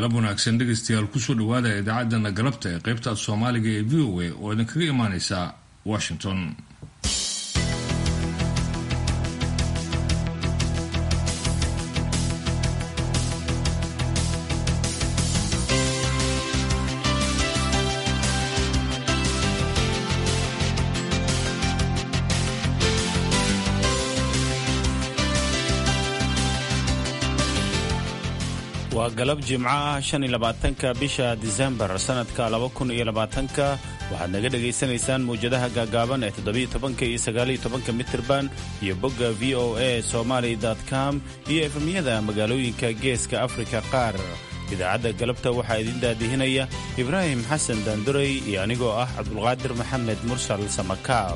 galab wanaagsan dhegaystayaal kusoo dhawaada idaacadana galabta ee qaybta soomaaliga ee v o a oo idinkaga imaaneysa washington waa galab jimco ah shan iyo labaatanka bisha disembar sannadka laba kun iyo labaatanka waxaad naga dhegaysanaysaan mawjadaha gaagaaban ee toddobiyo tobanka iyo sagaaliyo tobanka mitirban iyo bogga v o a somaly com iyo efemyada magaalooyinka geeska afrika qaar idaacadda galabta waxaa idin daadihinaya ibraahim xasan daanduray iyo anigoo ah cabdulqaadir maxamed mursal samakaab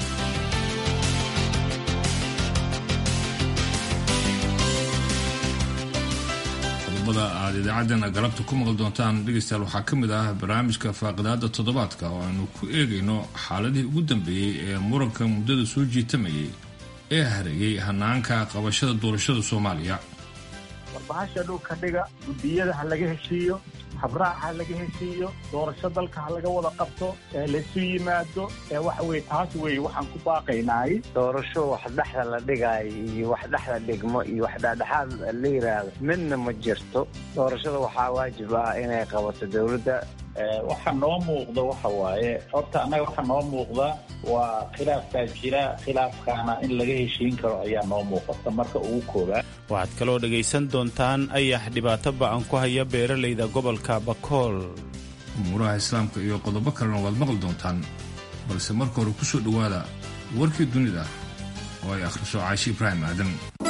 qodobada aada idaacaddana galabta ku maqli doontaan dhegaystayaal waxaa ka mid ah barnaamijka faaqidaada toddobaadka oo aynu ku eegayno xaaladihii ugu dambeeyey ee muranka muddada soo jiitamayay ee hareeyey hanaanka qabashada doorashada soomaaliya warbahasha dhulka dhiga guddiyada ha laga heshiiyo habraac ha laga heshiiyo doorasho dalka ha laga wada qabto laysu yimaado waxa weye taas wey waxaan ku baaqaynaay doorasho wax dhexda la dhigaayo iyo wax dhexda dhigmo iyo wax dhexdhexaad la yidhaahdo midna ma jirto doorashada waxaa waajib ah inay qabato dowladda waxa noo muuqda waxa waaye horta annaga waxa noo muuqda waa khilaafkaa jira khilaafkaana in laga heshiin karo ayaa noo muuqata marka ugu koobaa waxaad kaloo dhegaysan doontaan ayax dhibaato ba'an ku haya beeralayda gobolka bakool umuuraha islaamka iyo qodobo kalena waad maqli doontaan balse marka hore ku soo dhowaada warkii dunida oo ay akhriso caashi ibraahim aadan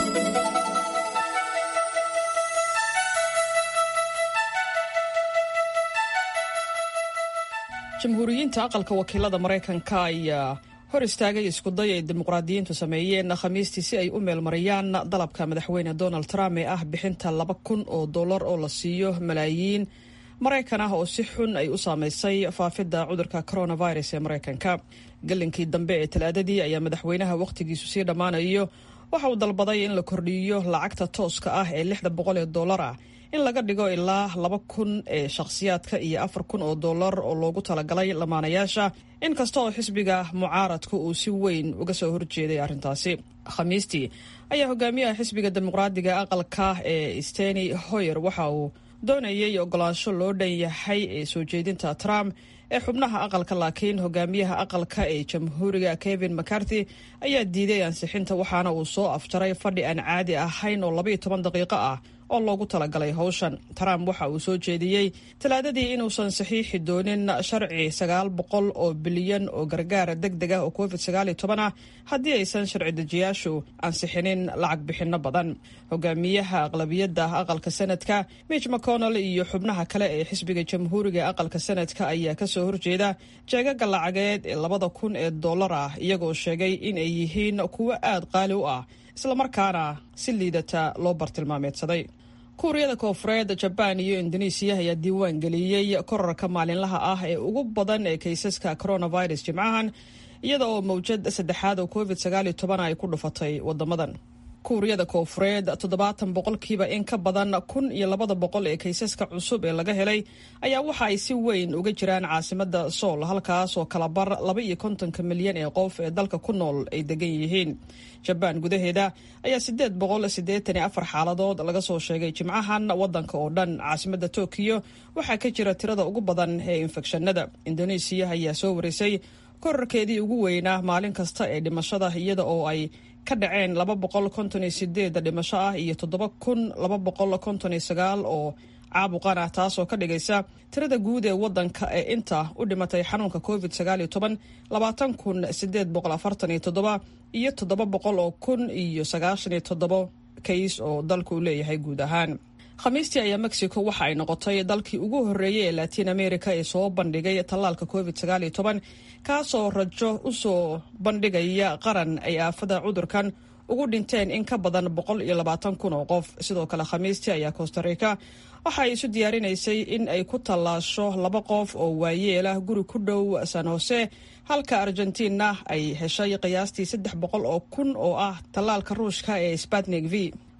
jamhuuriyiinta aqalka wakiilada maraykanka ayaa hor istaagay iskuday ay dimuqraadiyiintu sameeyeen khamiistii si ay u meelmariyaan dalabka madaxweyne donald trump ee ah bixinta laba kun oo dollar oo la siiyo malaayiin maraykan ah oo si xun ay u saamaysay faafidda cudurka coronavirus ee maraykanka galinkii dambe ee talaadadii ayaa madaxweynaha wakhtigiisu sii dhammaanayo waxa uu dalbaday in la kordhiyo lacagta tooska ah ee lixda boqol ee dollar ah in laga dhigo ilaa laba kun ee shakhsiyaadka iyo afar kun oo dollar oo loogu talagalay lamaanayaasha inkasta oo xisbiga mucaaradka uu si weyn uga soo horjeeday arrintaasi khamiistii ayaa hogaamiyaha xisbiga dimuqraadiga aqalka ee steny hoyer waxa uu doonayay ogolaansho loo dhan yahay ee soo jeedinta trump ee xubnaha aqalka laakiin hogaamiyaha aqalka ee jamhuuriga kevin mccarthy ayaa diiday ansixinta waxaana uu soo afjaray fadhi aan caadi ahayn oo labaiyo toban daqiiqo ah oo loogu talagalay howshan trump waxa uu soo jeediyey talaadadii inuusan saxiixi doonin sharci sagaal boqol oo bilyan oo gargaar deg deg ah oo covid sagaaliyo toban ah haddii aysan sharci dejiyaashu ansixinin lacag bixinno badan hogaamiyaha aqlabiyadda aqalka sanadka mitch mcconnell iyo xubnaha kale ee xisbiga jamhuuriga aqalka sanadka ayaa kasoo horjeeda jeegaga lacageed ee labada kun ee dollar ah iyagoo sheegay in ay yihiin kuwo aad qaali u ah islamarkaana si liidata loo bartilmaameedsaday kuuriyada koofureed jabaan iyo indonesiya ayaa diiwaan geliyey korarka maalinlaha ah ee ugu badan ee kaysaska coronavirus jimcahan iyada oo mawjad saddexaad oo covid sagaaliyo toban ay ku dhufatay wadamadan kuuriyada koofureed toddobaatan boqolkiiba in ka badan kun iyo labada boqol ee kaysaska cusub ee laga helay ayaa waxa ay si weyn uga jiraan caasimada sool halkaas oo kalabar laba iyo kontonka milyan ee qof ee dalka ku nool ay degan yihiin jabaan gudaheeda ayaa sideed boqol siddeetan iyo afar xaaladood laga soo sheegay jimcahan wadanka oo dhan caasimada tokiyo waxaa ka jira tirada ugu badan ee infekshanada indonesiya ayaa soo warisay korarkeedii ugu weynaa maalin kasta ee dhimashada iyada oo ay ka dhaceen laba boqol konton iyo sideed dhimasho ah iyo toddoba kun laba boqol konton iyo sagaal oo caabuqan ah taasoo ka dhigaysa tirada guud ee wadanka ee inta u dhimatay xanuunka covid sagaaliyo toban labaatan kun sideed boqol afartan iyo toddoba iyo toddoba boqol oo kun iyo sagaashan iyo toddoba kays oo dalku leeyahay guud ahaan khamiistii ayaa mexico waxa ay noqotay dalkii ugu horreeyey ee latiin america ee soo bandhigay tallaalka covid sagaaliyo toban kaasoo rajo u soo bandhigaya qaran ay aafada cudurkan ugu dhinteen in ka badan boqol iyo labaatan kun oo qof sidoo kale khamiistii ayaa costa rica waxa ay isu diyaarinaysay in ay ku tallaasho laba qof oo waayeelah guri ku dhow san hose halka argentina ay heshay qiyaastii saddex boqol oo kun oo ah tallaalka ruushka ee spatnik v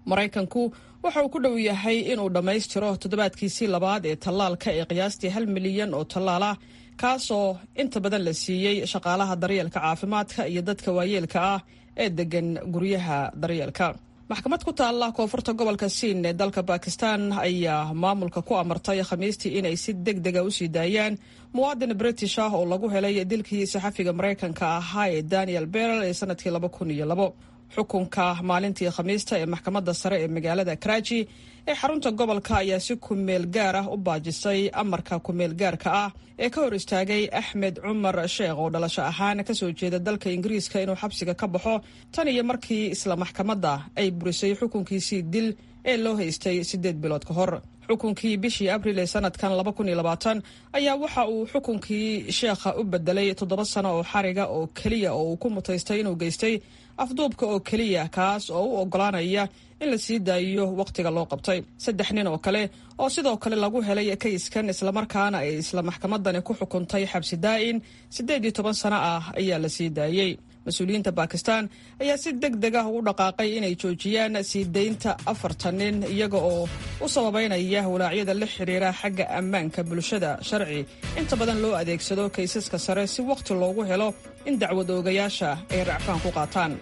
maraykanku waxa uu ku dhow yahay inuu dhammaystiro toddobaadkiisii labaad ee tallaalka ee qiyaastii hal milyan oo tallaal ah kaasoo inta badan la siiyey shaqaalaha daryeelka caafimaadka iyo dadka waayeelka ah ee degan guryaha daryeelka maxkamad ku taalla koonfurta gobolka siin ee dalka bakistan ayaa maamulka ku amartay khamiistii inay si deg dega usii daayaan muwaadin british ah oo lagu helay dilkii saxafiga maraykanka ahaa ee daniel berel ee sanadkii laba kun iyo labo xukunka maalintii khamiista ee maxkamadda sare ee magaalada karaji ee xarunta gobolka ayaa si kumeel gaar ah u baajisay amarka kumeel gaarka ah ee ka hor istaagay axmed cumar sheekh oo dhalasho ahaan kasoo jeeda dalka ingiriiska inuu xabsiga ka baxo tan iyo markii isla maxkamadda ay burisay xukunkiisii dil ee loo haystay siddeed bilood ka hor xukunkii bishii abril ee sanadkan ayaa waxa uu xukunkii sheekha u bedelay toddoba sano oo xariga oo keliya oo uu ku mutaystay inuu geystay afduubka oo keliya kaas oo u ogolaanaya in la sii daayiyo wakhtiga loo qabtay saddex nin oo kale oo sidoo kale lagu helay kayskan islamarkaana ay isla maxkamadani ku xukuntay xabsi daa'in siddeed iyo toban sano ah ayaa la sii daayey mas-uuliyiinta bakistan ayaa si deg deg ah ugu dhaqaaqay inay joojiyaan sii daynta afartan nin iyaga oo u sababeynaya walaacyada la xidhiira xagga ammaanka bulshada sharci inta badan loo adeegsado kaysaska sare si wakhti loogu helo in dacwad oogayaasha ay racfaan ku qaataan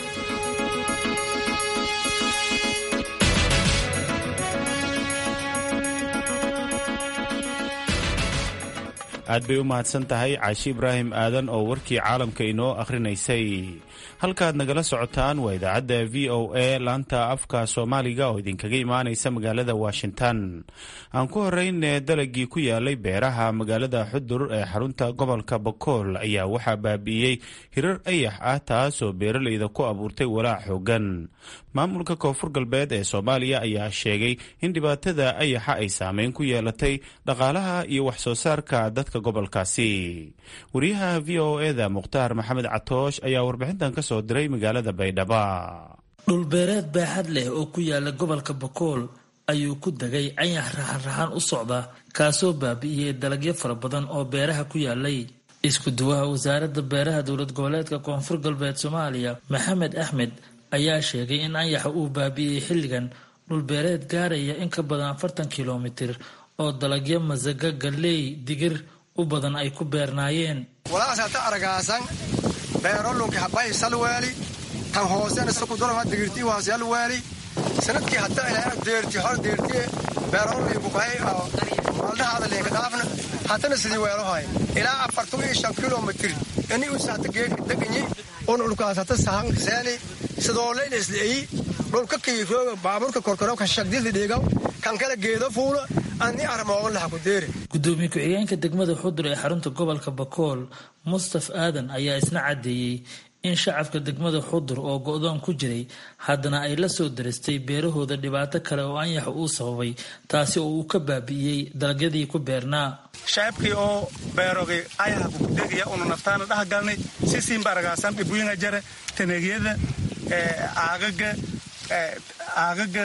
aad bay u mahadsan tahay caashi ibraahim aadan oo warkii caalamka inoo akhrinaysay halkaad nagala socotaan waa idaacadda v o a laanta afka soomaaliga oo idinkaga imaanaysa magaalada washington aan ku horeyne dalagii ku yaalay beeraha magaalada xudur ee xarunta gobolka bakool ayaa waxaa baabi'iyey hirar ayax ah taasoo beeraleyda ku abuurtay walaac xoogan maamulka koonfur galbeed ee soomaaliya ayaa sheegay in dhibaatada ayaxa ay saameyn ku yeelatay dhaqaalaha iyo wax soo saarka dadka gobolkaasi wariyaha v o eda mukhtaar maxamed catoosh ayaa warbixintan ka soo diray magaalada baydhaba dhulbeereed baaxad leh oo ku yaala gobolka bakool ayuu ku degay cayax raxan-raxan u socda kaasoo baabi'iyey dalagyo fara badan oo beeraha ku yaalay isku duwaha wasaaradda beeraha dowlad goboleedka koonfur galbeed soomaaliya maxamed axmed ayaa sheegay in ayaxa uu baabi'iyey xilligan dhulbeereed gaaraya in ka badan afartan kilomitir oo dalagyo masaga galley digir u badan ay ku beernaayeen walaasata aragaasan beerolunki habay salweeli tan hoosena sakudorama digirti waasyalweeli sanadkii hadda ilaa deerti hor deerti beerolinku qahay maaldahaada leenka dhaafna haddana sidii weelohay ilaa afartan iyo shan kilomitir ini usaata geedka deganyi un dhulkaas hata sahankaseeni sidoolayna isleeyi dhulka kiifooga baaburka korkoro ka shagdilda dhiigaw kan kala geedo fuulo ani armoogan laha ku deere gudoomiye ku-xigeenka degmada xudur ee xarunta gobolka bakool mustaf aadan ayaa isna caddeeyey in shacabka degmada xudur oo go-doon ku jiray haddana ay la soo daristay beerahooda dhibaato kale oo anyaxa uu sababay taasi oo uu ka baabi'iyey dalagyadii ku beernaa shacabkii oo beerogay ayaha kukudegaya una naftaana dhahgalnay si siinbaragaasan dhibwiinga jare taneegyada aagaga aagaga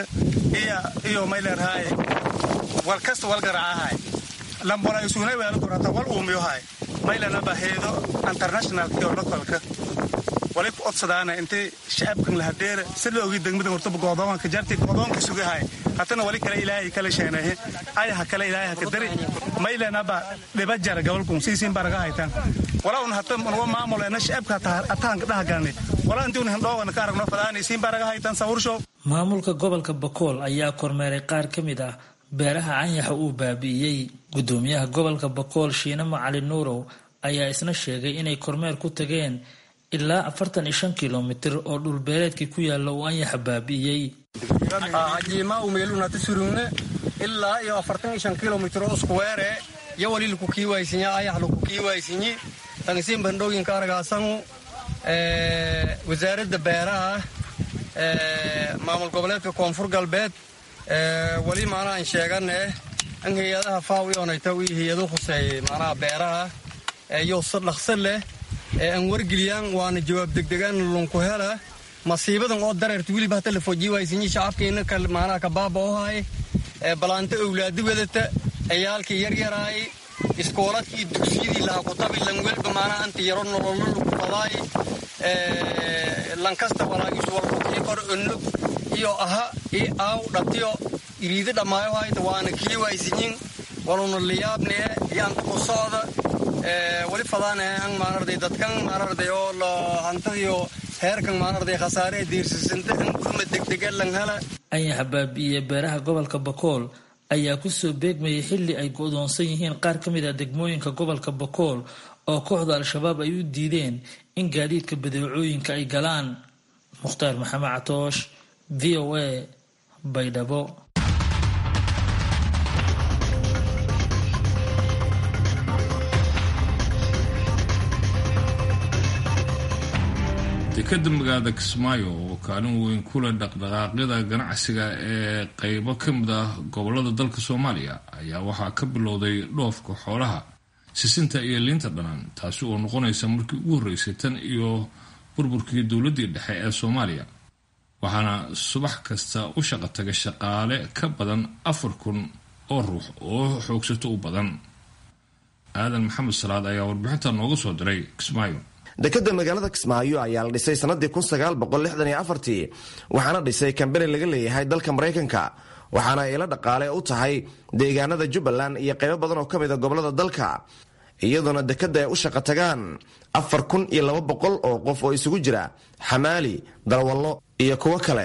iyo mayleerhaay wal kasta wal garaacahay lambona isuunay weelo korata wal uumiyohay maylana baheedo internationalkii oo lokolka wali ku odsadaana intay shacabkan lahadeera si loogi degmada hortaba goodoonka jarti goodoonka sugahay hatana wali kale ilaahay kala sheenahe ayaha kale ilaahay haka dari maylana ba dhiba jara gobolkun siisiin baraga haytan wala un hata nuga maamulena shacabka ataanka dhahagalni wala intii un hindhoogana ka aragno fadaanaysiin baraga haytan sawurshow maamulka gobolka bakool ayaa kormeeray qaar ka mid ah beeraha canyaxa uu baabi'iyey gudoomiyaha gobolka bakool shiine macali nuurow ayaa isna sheegay inay kormeer ku tageen ilaa afartan iyo shan kilomitir oo dhulbeereedkii ku yaalla uu anyaxa baabi'iyey hajiima umeelunata surungne ilaa iyo afartan iyo shan kilomitir oo iskuweere yo wali laku kiiwaysinye ayax laku kiiwaysinye tangisiin bandhooyinka aragaasangu wasaaradda beeraha maamul goboleedka koonfur galbeed weli maanaa an sheegane an hay-adaha faaw ionayta wii hay-ado khuseeyey maanaha beeraha iyo si dhaqso leh ee aan wargeliyaan waana jawaab degdegaan lunku hela masiibadan oo dareerta weliba hata la fojiiwaysinyi shacabkiina maanaha kabaaba ohay balaanta owlaadi wadata ciyaalkii yaryaraay iskooladkii dugsiyadii laha kutabi lanwelba maanaha anta yaro nololo lagu fadaay lankasta walaagiisu walkukii kor onnog iyo aha iyo aaw dhatiyo iriidi dhammaayo hayta waana kii waysinyin waluna liyaabnee yaanta ku socda wali fadaane ang maanarday dadkan maanarday oo lo hantadiyo heerkan maanarday khasaare diirsisanta in gurma degdege lang hela anyaxa baabi'iye beeraha gobolka bakool ayaa kusoo beegmayay xilli ay go'doonsan yihiin qaar ka mid ah degmooyinka gobolka bakool oo kooxda al-shabaab ay u diideen in gaadiidka badeecooyinka ay galaan mukhtaar maxamed catoosh v o a baydhabo dekadda magaalada kismaayo oo kaalin weyn kula dhaqdhaqaaqyada ganacsiga ee qeybo ka mid ah gobolada dalka soomaaliya ayaa waxaa ka bilowday dhoofka xoolaha sisinta iyo liinta dhanaan taasi oo noqonaysa markii ugu horreysay tan iyo burburkii dowladdii dhexe ee soomaaliya waxaana subax kasta u shaqo taga shaqaale ka badan afar kun oo ruux oo xoogsato u badan aadan maxamed salaad ayaa warbixinta nooga soo diray kismaayo dekadda magaalada kismaayo ayaa la dhisay sannadii ii waxaana dhisay kambani laga leeyahay dalka maraykanka waxaana ila dhaqaale u tahay deegaanada jubbaland iyo qaybo badan oo ka mida gobolada dalka iyadoona dekadda ay u shaqo tagaan afar kun iyo laba boqol oo qof oo isugu jira xamaali darwallo iyo kuwo kale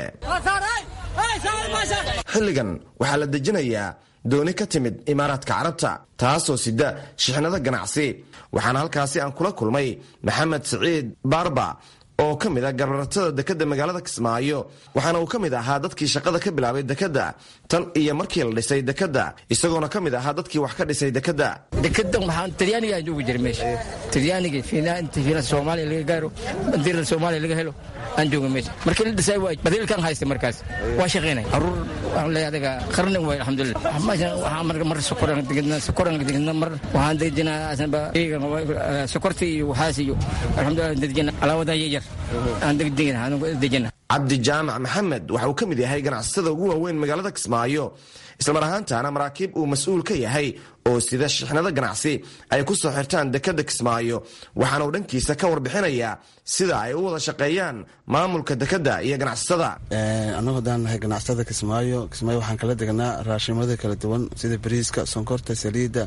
xilligan waxaa la dejinayaa dooni ka timid imaaraadka carabta taasoo sida shixnado ganacsi waxaana halkaasi aan kula kulmay maxamed siciid baarba oo ka mid a gabaratada dekadda magaalada kismaayo waxaana uu ka mid ahaa dadkii shaqada ka bilaabay dekadda tan iyo markii la dhisay dekadda isagoona ka mid ahaa dadkii wax ka dhisay dekadda dekedan waxaan talyaaniga aan joogi jiray meesha talyaaniga fiinaa inta fiina soomaaliya laga gaaro bandiirada soomaaliya laga helo aan jooga meesha markii la dhisay waa badiilkan haystay markaas waa shaqaynay caruur waxaan leeyahay adaga qarnin way alxamdulillah meeshan waxaan mar mar sokoran degedna sokoran degedna mar waxaan dejinaa asanba eegan sokorta iyo waxaas iyo alxamdulillah dejina alaawada yar aan degdegina aan dejina cabdi jaamac maxamed waxa uu ka mid yahay ganacsatada ugu waaweyn magaalada kismaayo islamar ahaantaana maraakiib uu mas-uul ka yahay oo sida shixnado ganacsi ay ku soo xirtaan dekadda kismaayo waxaana uu dhankiisa ka warbixinayaa sida ay u wada shaqeeyaan maamulka dekadda iyo ganacsatada annagu haddaan nahay ganacsatada kismaayo kismaayo waxaan kala degnaa raashimada kala duwan sida bariiska sonkorta saliidda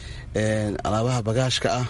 alaabaha bagaashka ah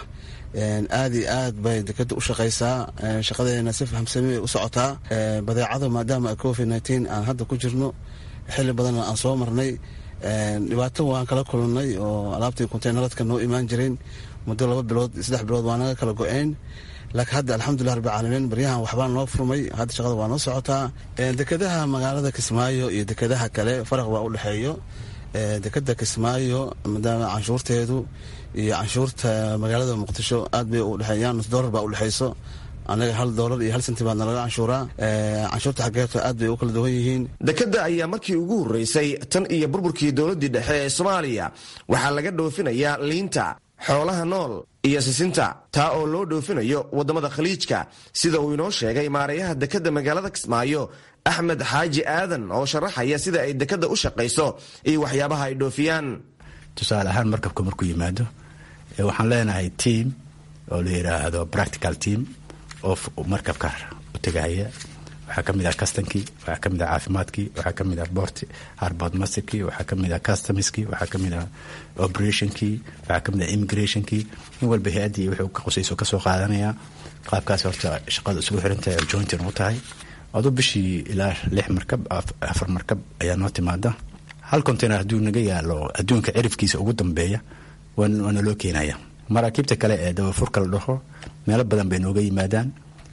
aad iyo aad bay dekada u shaqaysaa shaqadeena si fahamsami bay u socotaa badeecada maadaama covid nteen aan hadda ku jirno xili badanna aan soo marnay dhibaato waan kala kulannay oo alaabtii konteynaradka noo imaan jireen muddo laba bilood saddex bilood waa naga kala go-een laakiin hadda alxamdulilah rabbilcaalamiin baryahan waxbaa noo furmay hadda shaqada waa noo socotaa dekadaha magaalada kismaayo iyo dekadaha kale faraq baa u dhexeeyo dekada kismaayo maadaama canshuurteedu iyo canshuurta magaalada muqdisho aad bay u dhexeeyaan nus doolar baa u dhexeyso anaga hal doolar iyo hal senti baa nalaga canshuuraa canshuurta xaggeeto aad bay u kala duwan yihiin dekadda ayaa markii ugu horreysay tan iyo burburkii dowladdii dhexe ee soomaaliya waxaa laga dhoofinayaa liinta xoolaha nool iyo sisinta taa oo loo dhoofinayo waddamada khaliijka sida uu inoo sheegay maarayaha dekadda magaalada kismaayo axmed xaaji aadan oo sharaxaya sida ay dekadda u shaqayso iyo waxyaabaha ay dhoofiyaan tusaale ahaan markabka markuu yimaado waxaan leenahay team oo la yidhaahdo practical team oo markabka u tegahaya waxaa ka mid ah custonkii waxaa ka mid ah caafimaadkii waxaa ka mid ah bort harbord masterkii waxaa ka mid ah customskii waxaa ka mid ah operationkii waxaa ka mid ah immigrationkii in walba hay-addii wuxuu ka qusayso kasoo qaadanaya qaabkaas horta shaqada isugu xirantahay oo jointin u tahay aduu bishii ilaa lix markab afar markab ayaa noo timaada hal container hadduu naga yaalo adduunka cirifkiisa ugu dambeeya waana loo keenaya maraakiibta kale ee dabafurka la dhaho meelo badan bay nooga yimaadaan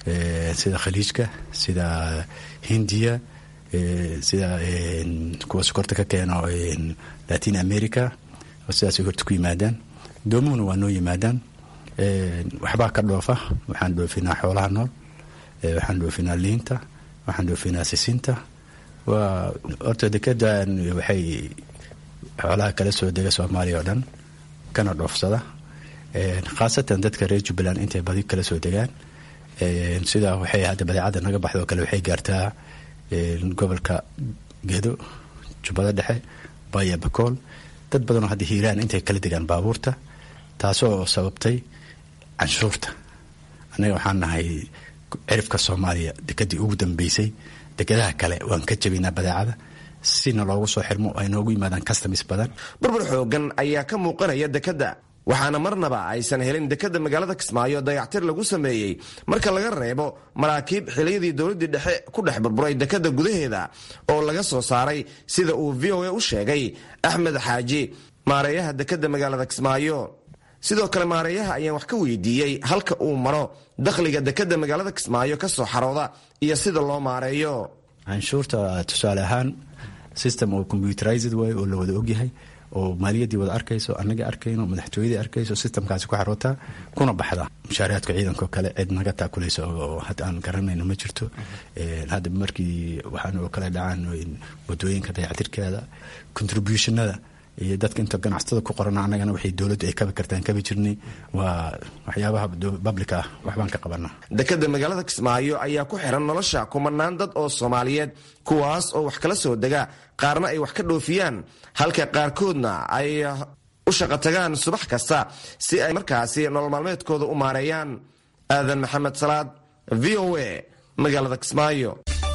sida khaliijka sida hindiya sida kuwa sokorta ka keeno latin america sidaasay horta ku yimaadaan doomuhuna waa noo yimaadaan waxbaa ka dhoofa waxaan dhoofinaa xoolaha nool waxaan dhoofinaa liinta waxaan dhoofinaa sisinta waa horta dekedan waxay xoolaha kala soo dega soomaaliya oo dhan kana dhoofsada khaasatan dadka reer jubbaland intay badi kala soo degaan sidaa waxay hadda badeecadda naga baxdo kale waxay gaartaa gobolka gedo jubbada dhexe baya bakool dad badanoo hadda hiiraan intay kala degaan baabuurta taasoo sababtay canshuurta annaga waxaan nahay cirifka soomaaliya dekedii ugu dambeysay dekedaha kale waan ka jabinaa badeecada sina loogu soo xirmo ay noogu yimaadaan customs badan burbur xoogan ayaa ka muuqanaya dekedda waxaana marnaba aysan helin dekedda magaalada kismaayo dayactir lagu sameeyey marka laga reebo maraakiib xiliyadii dowladdii dhexe ku dhex burburay dekedda gudaheeda oo laga soo saaray sida uu v o a u sheegay axmed xaaji maareeyaha dekedda magaalada kismaayo sidoo kale maareeyaha ayaan wax ka weydiiyey halka uu maro dakhliga dekedda magaalada kismaayo ka soo xarooda iyo sida loo maareeyo canshuurta tusaale ahaan system oo computerized way oo la wada ogyahay oo maaliyaddii wada arkayso annaga arkayno madaxtooyadii arkayso systemkaasi ku xarootaa kuna baxda mushaariyaadka ciidanko kale cid naga taakulaysa oo hadda aan garanayno ma jirto hadda markii waxaan oo kale dhacaan wadooyinka dayactirkeeda contributionada iyo dadka inta ganacsatada ku qorana annagana waxay dowladdu ay kabi kartaan kabi jirnay waa waxyaabaha public ah waxbaan ka qabanaa dekedda magaalada kismaayo ayaa ku xiran nolosha kumanaan dad oo soomaaliyeed kuwaas oo wax kala soo dega qaarna ay wax ka dhoofiyaan halka qaarkoodna ay u shaqo tagaan subax kasta si ay markaasi nolol maalmeedkooda u maareeyaan aadan maxamed salaad v o a magaalada kismaayo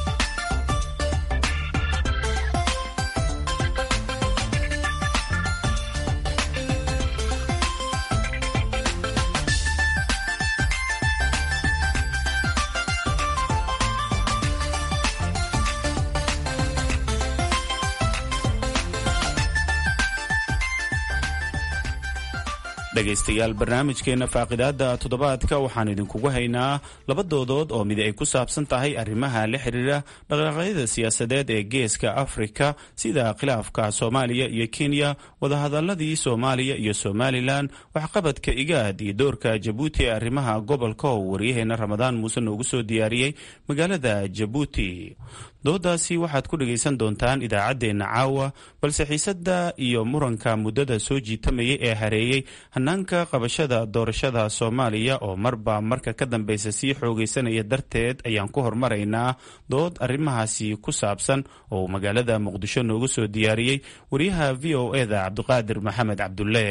dhegaystayaal barnaamijkeenna faaqidaada toddobaadka waxaan idinkugu haynaa laba doodood oo mid ay ku saabsan tahay arrimaha la xiriira dhaqdhaqaaqyada siyaasadeed ee geeska afrika sida khilaafka soomaaliya iyo kenya wadahadaladii soomaaliya iyo somalilan waxqabadka igaad iyo doorka jabuuti ee arrimaha gobolka oo waryaheena ramadaan muuse noogu soo diyaariyey magaalada jabuuti doodaasi waxaad ku dhagaysan doontaan idaacaddeenna caawa balse xiisadda iyo muranka muddada soo jiitamayay ee hareeyey hanaanka qabashada doorashada soomaaliya oo marba marka ka dambeysa sii xoogaysanaya darteed ayaan ku hormaraynaa dood arrimahaasi ku saabsan oo magaalada muqdisho noogu soo diyaariyey wariyaha v o eda cabdiqaadir maxamed cabdulle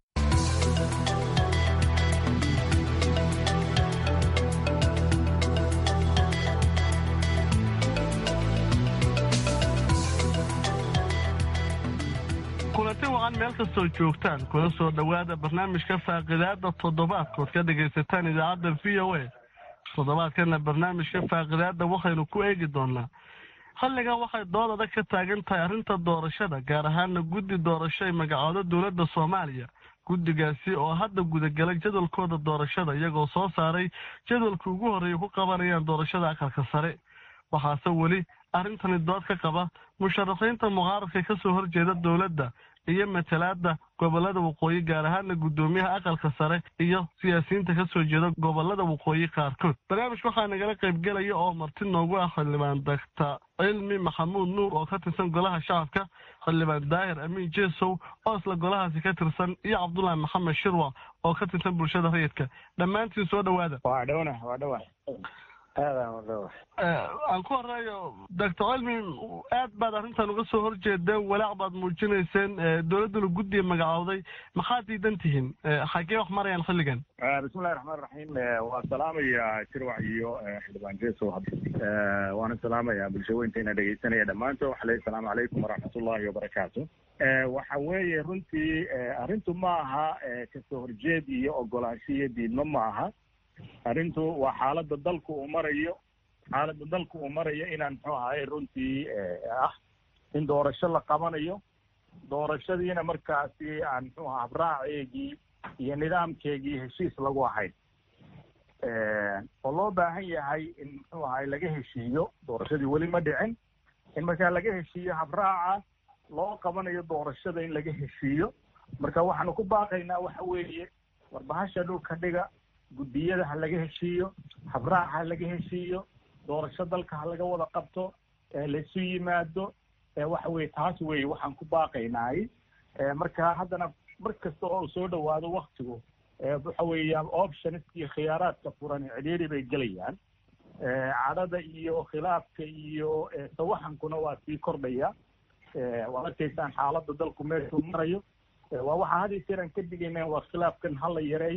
kulanti wacan meel kastoo joogtaan kuna soo dhowaada barnaamijka faaqidaada toddobaadkood ka dhagaysataan idaacadda v o a toddobaadkana barnaamijka faaqidaada waxaynu ku eegi doonaa xilligan waxay dood adag ka taagan tahay arrinta doorashada gaar ahaana guddi doorasho ay magacoodo dowladda soomaaliya guddigaasi oo hadda gudagalay jadwalkooda doorashada iyagoo soo saaray jadwalka ugu horreeya ku qabanayaan doorashada aqalka sare waxaase weli arrintani dood ka qaba musharaxiinta mucaaradka ka soo horjeeda dowladda iyo matalaada gobolada waqooyi gaar ahaana guddoomiyaha aqalka sare iyo siyaasiyiinta ka soo jeeda gobolada waqooyi qaarkood barnaamijka waxaa nagala qaybgelaya oo marti noogu ah xildhibaan daktar cilmi maxamuud nuur oo ka tirsan golaha shacabka xildhibaan daahir amiin jesow oo isla golahaasi ka tirsan iyo cabdullaahi maxamed shirwa oo ka tirsan bulshada rayidka dhammaantiin soo dhowaada aan ku horeeyo doctor cilmi aad baad arrintan uga soo horjeedeen walaac baad muujinayseen dowladduna guddiga magacowday maxaad diidan tihiin xagee wax marayaan xilligan bismillahi raxmaan raxiim waan salaamayaa jirwac iyo xildhibaan jesow waana salaamayaa bulshaweynteena dhegeysanaya dhammaantood waxa leeyahy asalaamu calaykum waraxmatullahi wabarakaatu waxa weeye runtii arrintu ma aha kasoo horjeed iyo ogolaansho iyo diidmo ma aha arrintu waa xaaladda dalku uu marayo xaaladda dalku uu marayo inaan muxuu ahaye runtii ah in doorasho la qabanayo doorashadiina markaasi aan muxuu aha habraaceegii iyo nidaamkeegii heshiis lagu ahayn oo loo baahan yahay in muxuu ahaye laga heshiiyo doorashadii weli ma dhicin in markaa laga heshiiyo habraaca loo qabanayo doorashada in laga heshiiyo marka waxaanu ku baaqaynaa waxa weeye warbahasha dhulka dhiga guddiyada ha laga heshiiyo habraac ha laga heshiiyo doorasho dalka ha laga wada qabto laisu yimaado waxa weye taas weye waxaan ku baaqaynaay marka haddana mar kasta oo soo dhawaado waktigu waxa weeya options iyo khiyaaraadka furan cidhiiri bay gelayaan cadhada iyo khilaafka iyo sawaxankuna waa sii kordhaya waad arkaysaan xaaladda dalku meeshuu marayo waa waxaa had iyo jeer aan ka digayna waa khilaafkan ha la yareeyo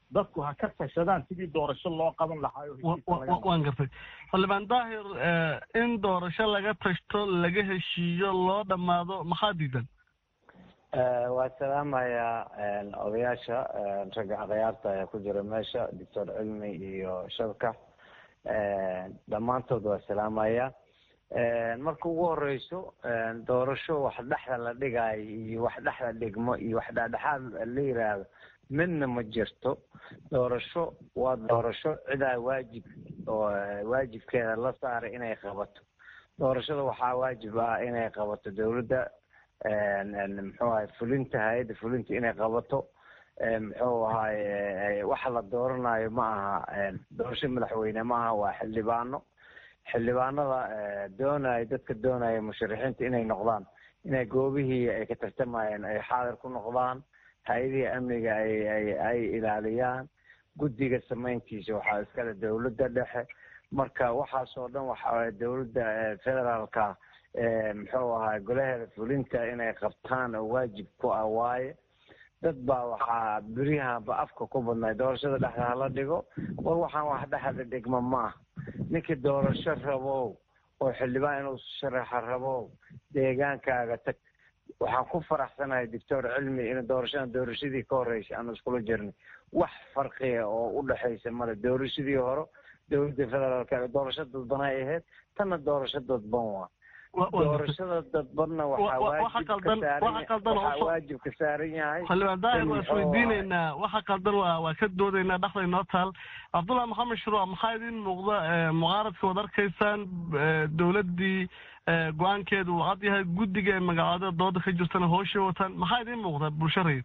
dadku ha ka tashadaan sidii doorasho loo qaban lahaayo waan gartay xildhibaan daahir in doorasho laga tashto laga heshiiyo loo dhammaado maxaa diidan waa salaamayaa odayaasha ragga adayaarta ayaa ku jira meesha doctor cilmi iyo shabka dhammaantood waa salaamaya marka ugu horeyso doorasho wax dhexda la dhigaayo iyo wax dhexda dhigmo iyo wax dhexdhexaad la yiraahdo midna ma jirto doorasho waa doorasho cidaa waajib oo waajibkeeda la saaray inay qabato doorashada waxaa waajib ah inay qabato dowladda muxuu ahay fulinta hay-adda fulinta inay qabato muxuu ahay waxa la dooranayo ma aha doorasho madaxweyne ma aha waa xildhibaano xildhibaanada doonaya dadka doonaya musharixiinta inay noqdaan inay goobihii ay ka tartamayeen ay xaadir ku noqdaan hay-adihii amniga ay ay ay ilaaliyaan guddiga samayntiisa waxaa iskale dowladda dhexe marka waxaasoo dhan waxa dowladda federaalka muxuu ahaa golaheeda fulinta inay qabtaan oo waajib ku ah waaye dad baa waxaa beryahanba afka ku badnay doorashada dhexda hala dhigo war waxaan wax dhexda dhigma maaha ninkii doorasho rabow oo xildhibaan inuu sharaxa rabow deegaankaaga tag waxaan ku faraxsanahay doctor cilmi in doorashadan doorashadii ka horreysay aanu iskula jirnay wax farqiya oo u dhexaysa male doorashadii hore dowladda federaalka doorasho dadban ay ahayd tanna doorasho dadban waa doorashada dadbanna waxaa waajibwaxaa waajib ka saaran yahay xildhibaan daahir waa isweydiineynaa waxa qaldan waa waa ka doodaynaa dhexda inoo taal cabdullahi maxamed shuruuc maxaa idin muuqda mucaaradka waad arkaysaan dowladdii go-aankeedu uu cad yahay guddiga ee magacaada dooda ka jirtana hooshay wataan maxaa idin muuqda bulsho rayid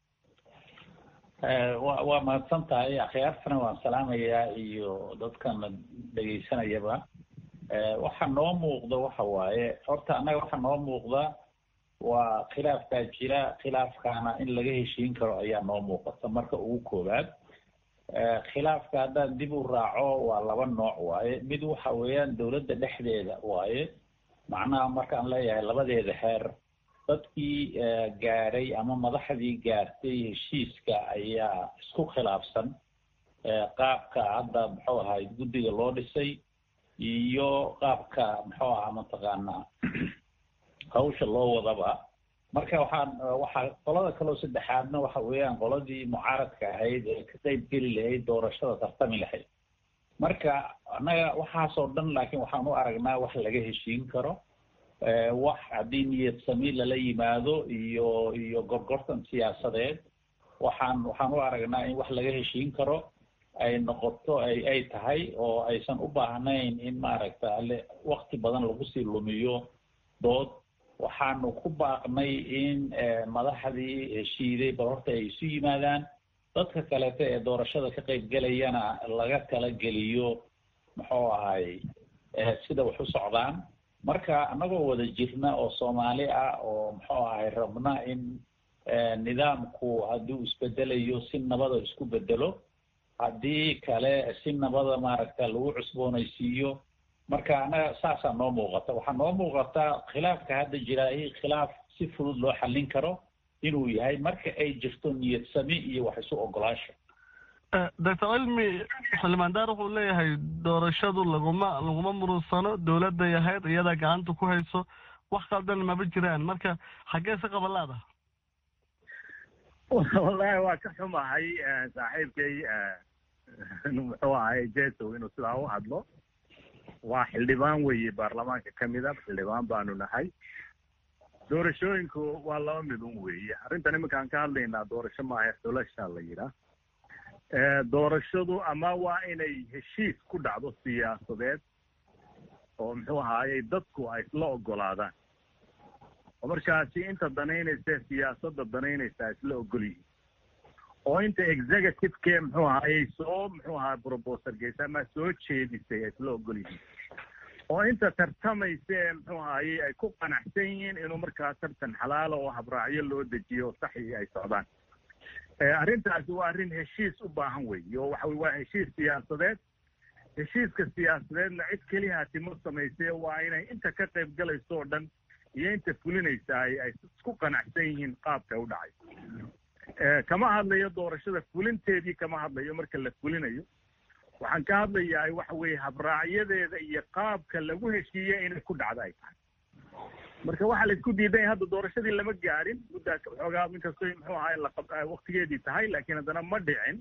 wa waa mahadsan tahay akhyaartana waan salaamayaa iyo dadkana dhegaysanayaba waxa noo muuqda waxa waaye horta annaga waxa noo muuqda waa khilaafkaa jira khilaafkaana in laga heshiin karo ayaa noo muuqata marka ugu koowaad khilaafka haddaan dib u raaco waa laba nooc waaye mid waxa weeyaan dowladda dhexdeeda waaye macnaha markaan leeyahay labadeeda heer dadkii gaaray ama madaxdii gaartay heshiiska ayaa isku khilaafsan qaabka hadda muxuu ahay guddiga loo dhisay iyo qaabka muxuu ahaa mataqaanaa hawsha loo wadaba marka waxaan waxaa qolada kaloo saddexaadna waxa weeyaan qoladii mucaaradka ahayd ee ka qayb geli lahayd doorashada tartami lahayd marka annaga waxaasoo dhan laakiin waxaan u aragnaa wax laga heshiin karo wax haddii niyad sami lala yimaado iyo iyo gorgortan siyaasadeed waxaan waxaan u aragnaa in wax laga heshiin karo ay noqoto ay ay tahay oo aysan u baahnayn in maaragta ale wakti badan lagu sii lumiyo dood waxaanu ku baaqnay in madaxdii heshiiday bal horta ay isu yimaadaan dadka kaleeto ee doorashada ka qayb gelayana laga kala geliyo muxuu ahay sida wax u socdaan marka annagoo wada jirna oo soomaali ah oo muxuu ahay rabna in nidaamku hadduu isbedelayo si nabada isku bedelo haddii kale si nabada maaragta lagu cusboonaysiiyo marka annaga saasaa noo muuqata waxaa noo muuqata khilaafka hadda jiraay khilaaf si fudud loo xallin karo inuu yahay marka ay jirto niyad sami iyo wax isu ogolaasha doctor cilmi xildhibaan daar wuxuu leeyahay doorashadu laguma laguma murunsano dowladday ahayd iyadaa gacanta ku hayso wax qaldan maba jiraan marka xaggee si qabalaada wallahi waa ka xumahay saaxiibkay muxuu ahay jesow inuu sidaa u hadlo waa xildhibaan weeye baarlamaanka ka mida xildhibaan baanu nahay doorashooyinku waa laba mid un weeye arrintan iminkaan ka hadlaynaa doorasho maaha xulasha la yidhaah doorashadu ama waa inay heshiis ku dhacdo siyaasadeed oo muxuu ahaayey dadku ay isla ogolaadaan oo markaasi inta danaynaysa siyaasadda danaynaysa isla ogol yihiin oo inta executive-ke muxuu ahaayey soo muxuu ahaa brobosal geysa ama soo jeedisay ay isla ogol yihiin oo inta tartamaysa ee muxuu ahaayey ay ku qanacsan yihiin inuu markaa tartan xalaala oo habraacyo loo dejiyo oo saxi ay socdaan arrintaasi waa arrin heshiis u baahan weeye oo waxa waa heshiis siyaasadeed heshiiska siyaasadeedna cid keliya timo samaysee waa inay inta ka qayb galayso oo dhan iyo inta fulinaysa ay ay isku qanacsan yihiin qaabka u dhacay kama hadlayo doorashada fulinteedii kama hadlayo marka la fulinayo waxaan ka hadlayaa waxa weeye habraacyadeeda iyo qaabka lagu heshiiye inay ku dhacdo ay tahay marka waxaa la isku diidan yahay hadda doorashadii lama gaadhin muddaa xoogaa inkastoo muxuu ahaa waktigeedii tahay laakiin haddana ma dhicin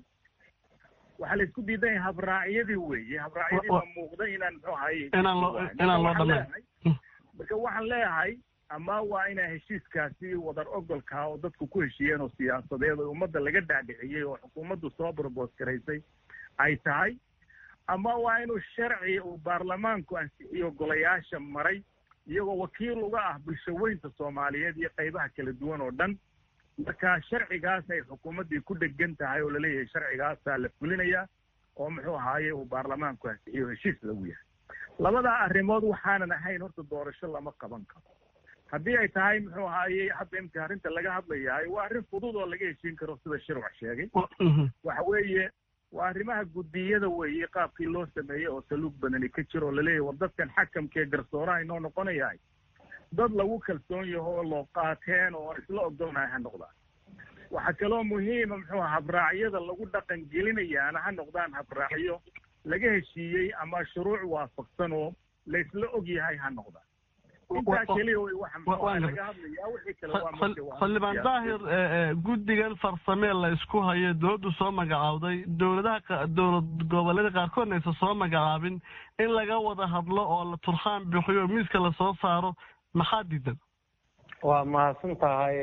waxaa la isku diidan yahay habraacyadii weeye habraacyadii ma muuqda inaan muxuu ahaye inaan loo inaan loo dhammayn marka waxaan leeyahay ama waa inaa heshiiskaasi wadar ogolkaa oo dadku ku heshiiyeen oo siyaasadeed oo ummadda laga dhaadhiciyey oo xukuumaddu soo brobos garaysay ay tahay ama waa inuu sharci uu baarlamaanku ansixiyo golayaasha maray iyagoo wakiil uga ah bulshaweynta soomaaliyeed iyo qaybaha kala duwan oo dhan marka sharcigaas ay xukuumaddii ku dhegan tahay oo laleeyahay sharcigaasaa la fulinayaa oo muxuu ahaaye uu baarlamaanku ansixiyo heshiis lagu yahay labadaa arrimood waxaanan ahayn horta doorasho lama qaban karo haddii ay tahay muxuu ahaaye hadda imka arrinta laga hadlayahay waa arrin fudud oo laga heshiin karo sida shirwac sheegay waxa weeye waa arrimaha guddiyada weeye qaabkii loo sameeyey oo saluug badani ka jiro oo laleeyahay war dadkan xakamkee garsooraha inoo noqonayahay dad lagu kalsoon yaho oo loo qaateen oo isla ogolnahay ha noqdaan waxaa kaloo muhiima muxuu aha habraacyada lagu dhaqan gelinayaana ha noqdaan habraacyo laga heshiiyey ama shuruuc waafaqsan oo laysla og yahay ha noqdaan intaa keliya wey waxa muxuu laga hadlayaa wixii kale waa marka xildhibaan daahir guddigan farsamee la isku hayo dowladdu soo magacaawday dowladaha dowlad goboleeda qaarkoodna aysan soo magacaabin in laga wada hadlo oo la turxaan bixiyo miiska lasoo saaro maxaa diidan waa mahadsan tahay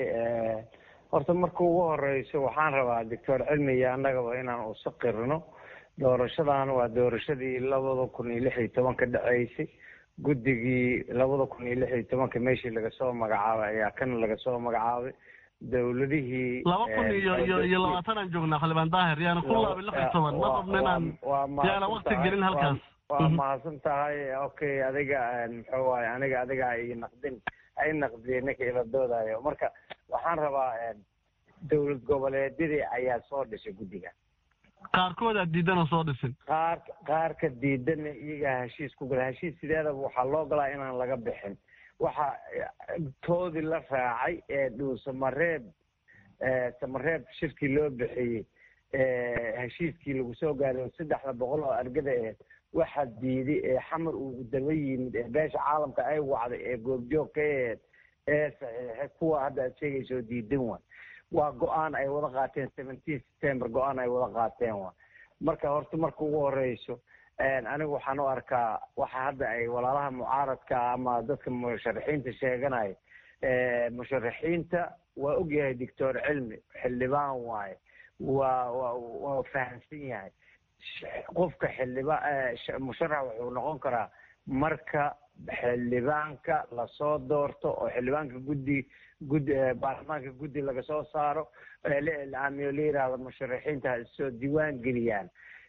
horta marka ugu horeyso waxaan rabaa doctor cilmi iyo annagaba inaan usa qirno doorashadan waa doorashadii labada kun iyo lix iyo tobanka dhaceysay guddigii labada kun iyo lix iyo tobanka meeshii lagasoo magacaabay ayaa kan lagasoo magacaabay dowladihii laba kun iyo iyo iyo labaatan aan joognaa xildhibaan daahir yaana ku laabay lix iyo toban ma qabna inaan yaana wakti gelin halkaas waa mahadsan tahay okay adiga muxuu waaye aniga adiga ay naqdin ay naqdiyey ninka ila doodayo marka waxaan rabaa dowlad goboleedyadii ayaa soo dhisay guddiga qaarkoodaa diidan oo soo dhisin qaar qaarka diidana iyagaa heshiis ku gala heshiis sideedaba waxaa loo galaa inaan laga bixin waxa toodii la raacay ee dhuu samareeb samareeb shirkii loo bixiyey heshiiskii lagu soo gaaray saddexda boqol oo argada aheed waxaa diiday ee xamar uu daba yimid ee beesha caalamka ay wacday ee goobjoog ka aheed ee saxiixay kuwa hadda aad sheegaysa oo diidan waay waa go-aan ay wada qaateen seventeen september go-aan ay wada qaateen waa marka horta marka ugu horeyso anigu waxaan u arkaa waxa hadda ay walaalaha mucaaradka ama dadka musharaxiinta sheeganaya musharaxiinta waa ogyahay doctor cilmi xildhibaan waaye waa wa waa fahamsan yahay qofka xildhiba musharax wuxuu noqon karaa marka xildhibaanka lasoo doorto oo xildhibaanka guddi guddi baarlamaanka guddi laga soo saaro la iclaamiyo la yidhaahdo musharaxiinta ha issoo diiwaan geliyaan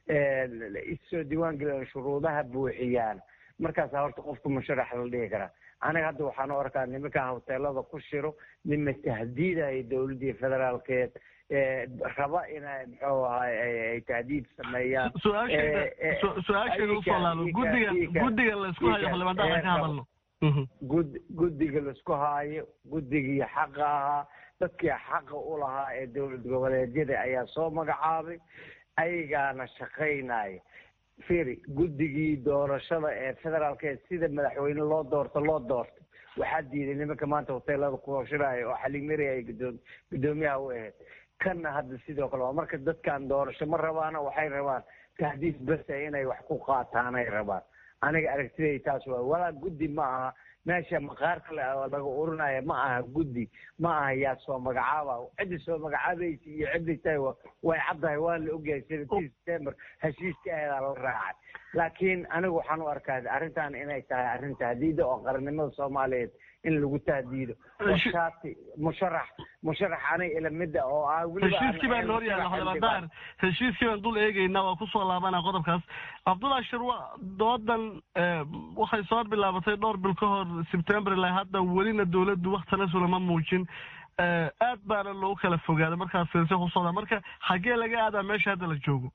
issoo diiwaan geliyaan shuruudaha buuxiyaan markaasaa horta qofka musharax la dhihi karaa aniga hadda waxaan u arkaa nimankan hoteelada ku shiro nima tahdiidaya dowladdii federaalkeed raba inay muxuu ahay ay tahdiid sameeyaan su-aasheeda usoo laabo guddiga guddiga laysku hayo xildhibaan daahir ka hadalno gud guddiga laisku haayo guddigii xaqa ahaa dadkii xaqa u lahaa ee dowlad goboleedyada ayaa soo magacaabay ayagaana shaqaynaya firi guddigii doorashada ee federaalkeed sida madaxweyne loo doorto loo doorto waxaa diiday nimanka maanta hoteelada kuhoshiraya oo xalimeri ay gudoom guddoomiyaha u ahayd kanna hadda sidoo kale waa marka dadkan doorasho ma rabaana waxay rabaan tahdiid basa inay wax ku qaataan ay rabaan aniga aragtiday taas waa walaa guddi ma aha meesha maqaar kale laga urinaya ma aha guddi ma aha yaa soo magacaaba ciddi soo magacaabaysa iyo ciddi tahay way caddahay waa la ogyahay seventeen september heshiiska aheedaa la raacay laakiin anigu waxaan u arkaa arrintan inay tahay arrin tahdiida oo qarannimada soomaaliyeed in lagu tahdiido shaati musharax musharax aniga ilamida oo ah heshiiskii baan hor yaalla xildhibaan daahir heshiiskii baan dul eegaynaa waa kusoo laabanaa qodobkaas cabdullah shirwa doodan waxay soo bilaabatay dhowr bil ka hor sebtember ilaa hadda welina dowladdu waktana sulama muujin aad baana loogu kala fogaaday markaas fiirse ku socdaa marka xaggee laga aadaa meesha hadda la joogo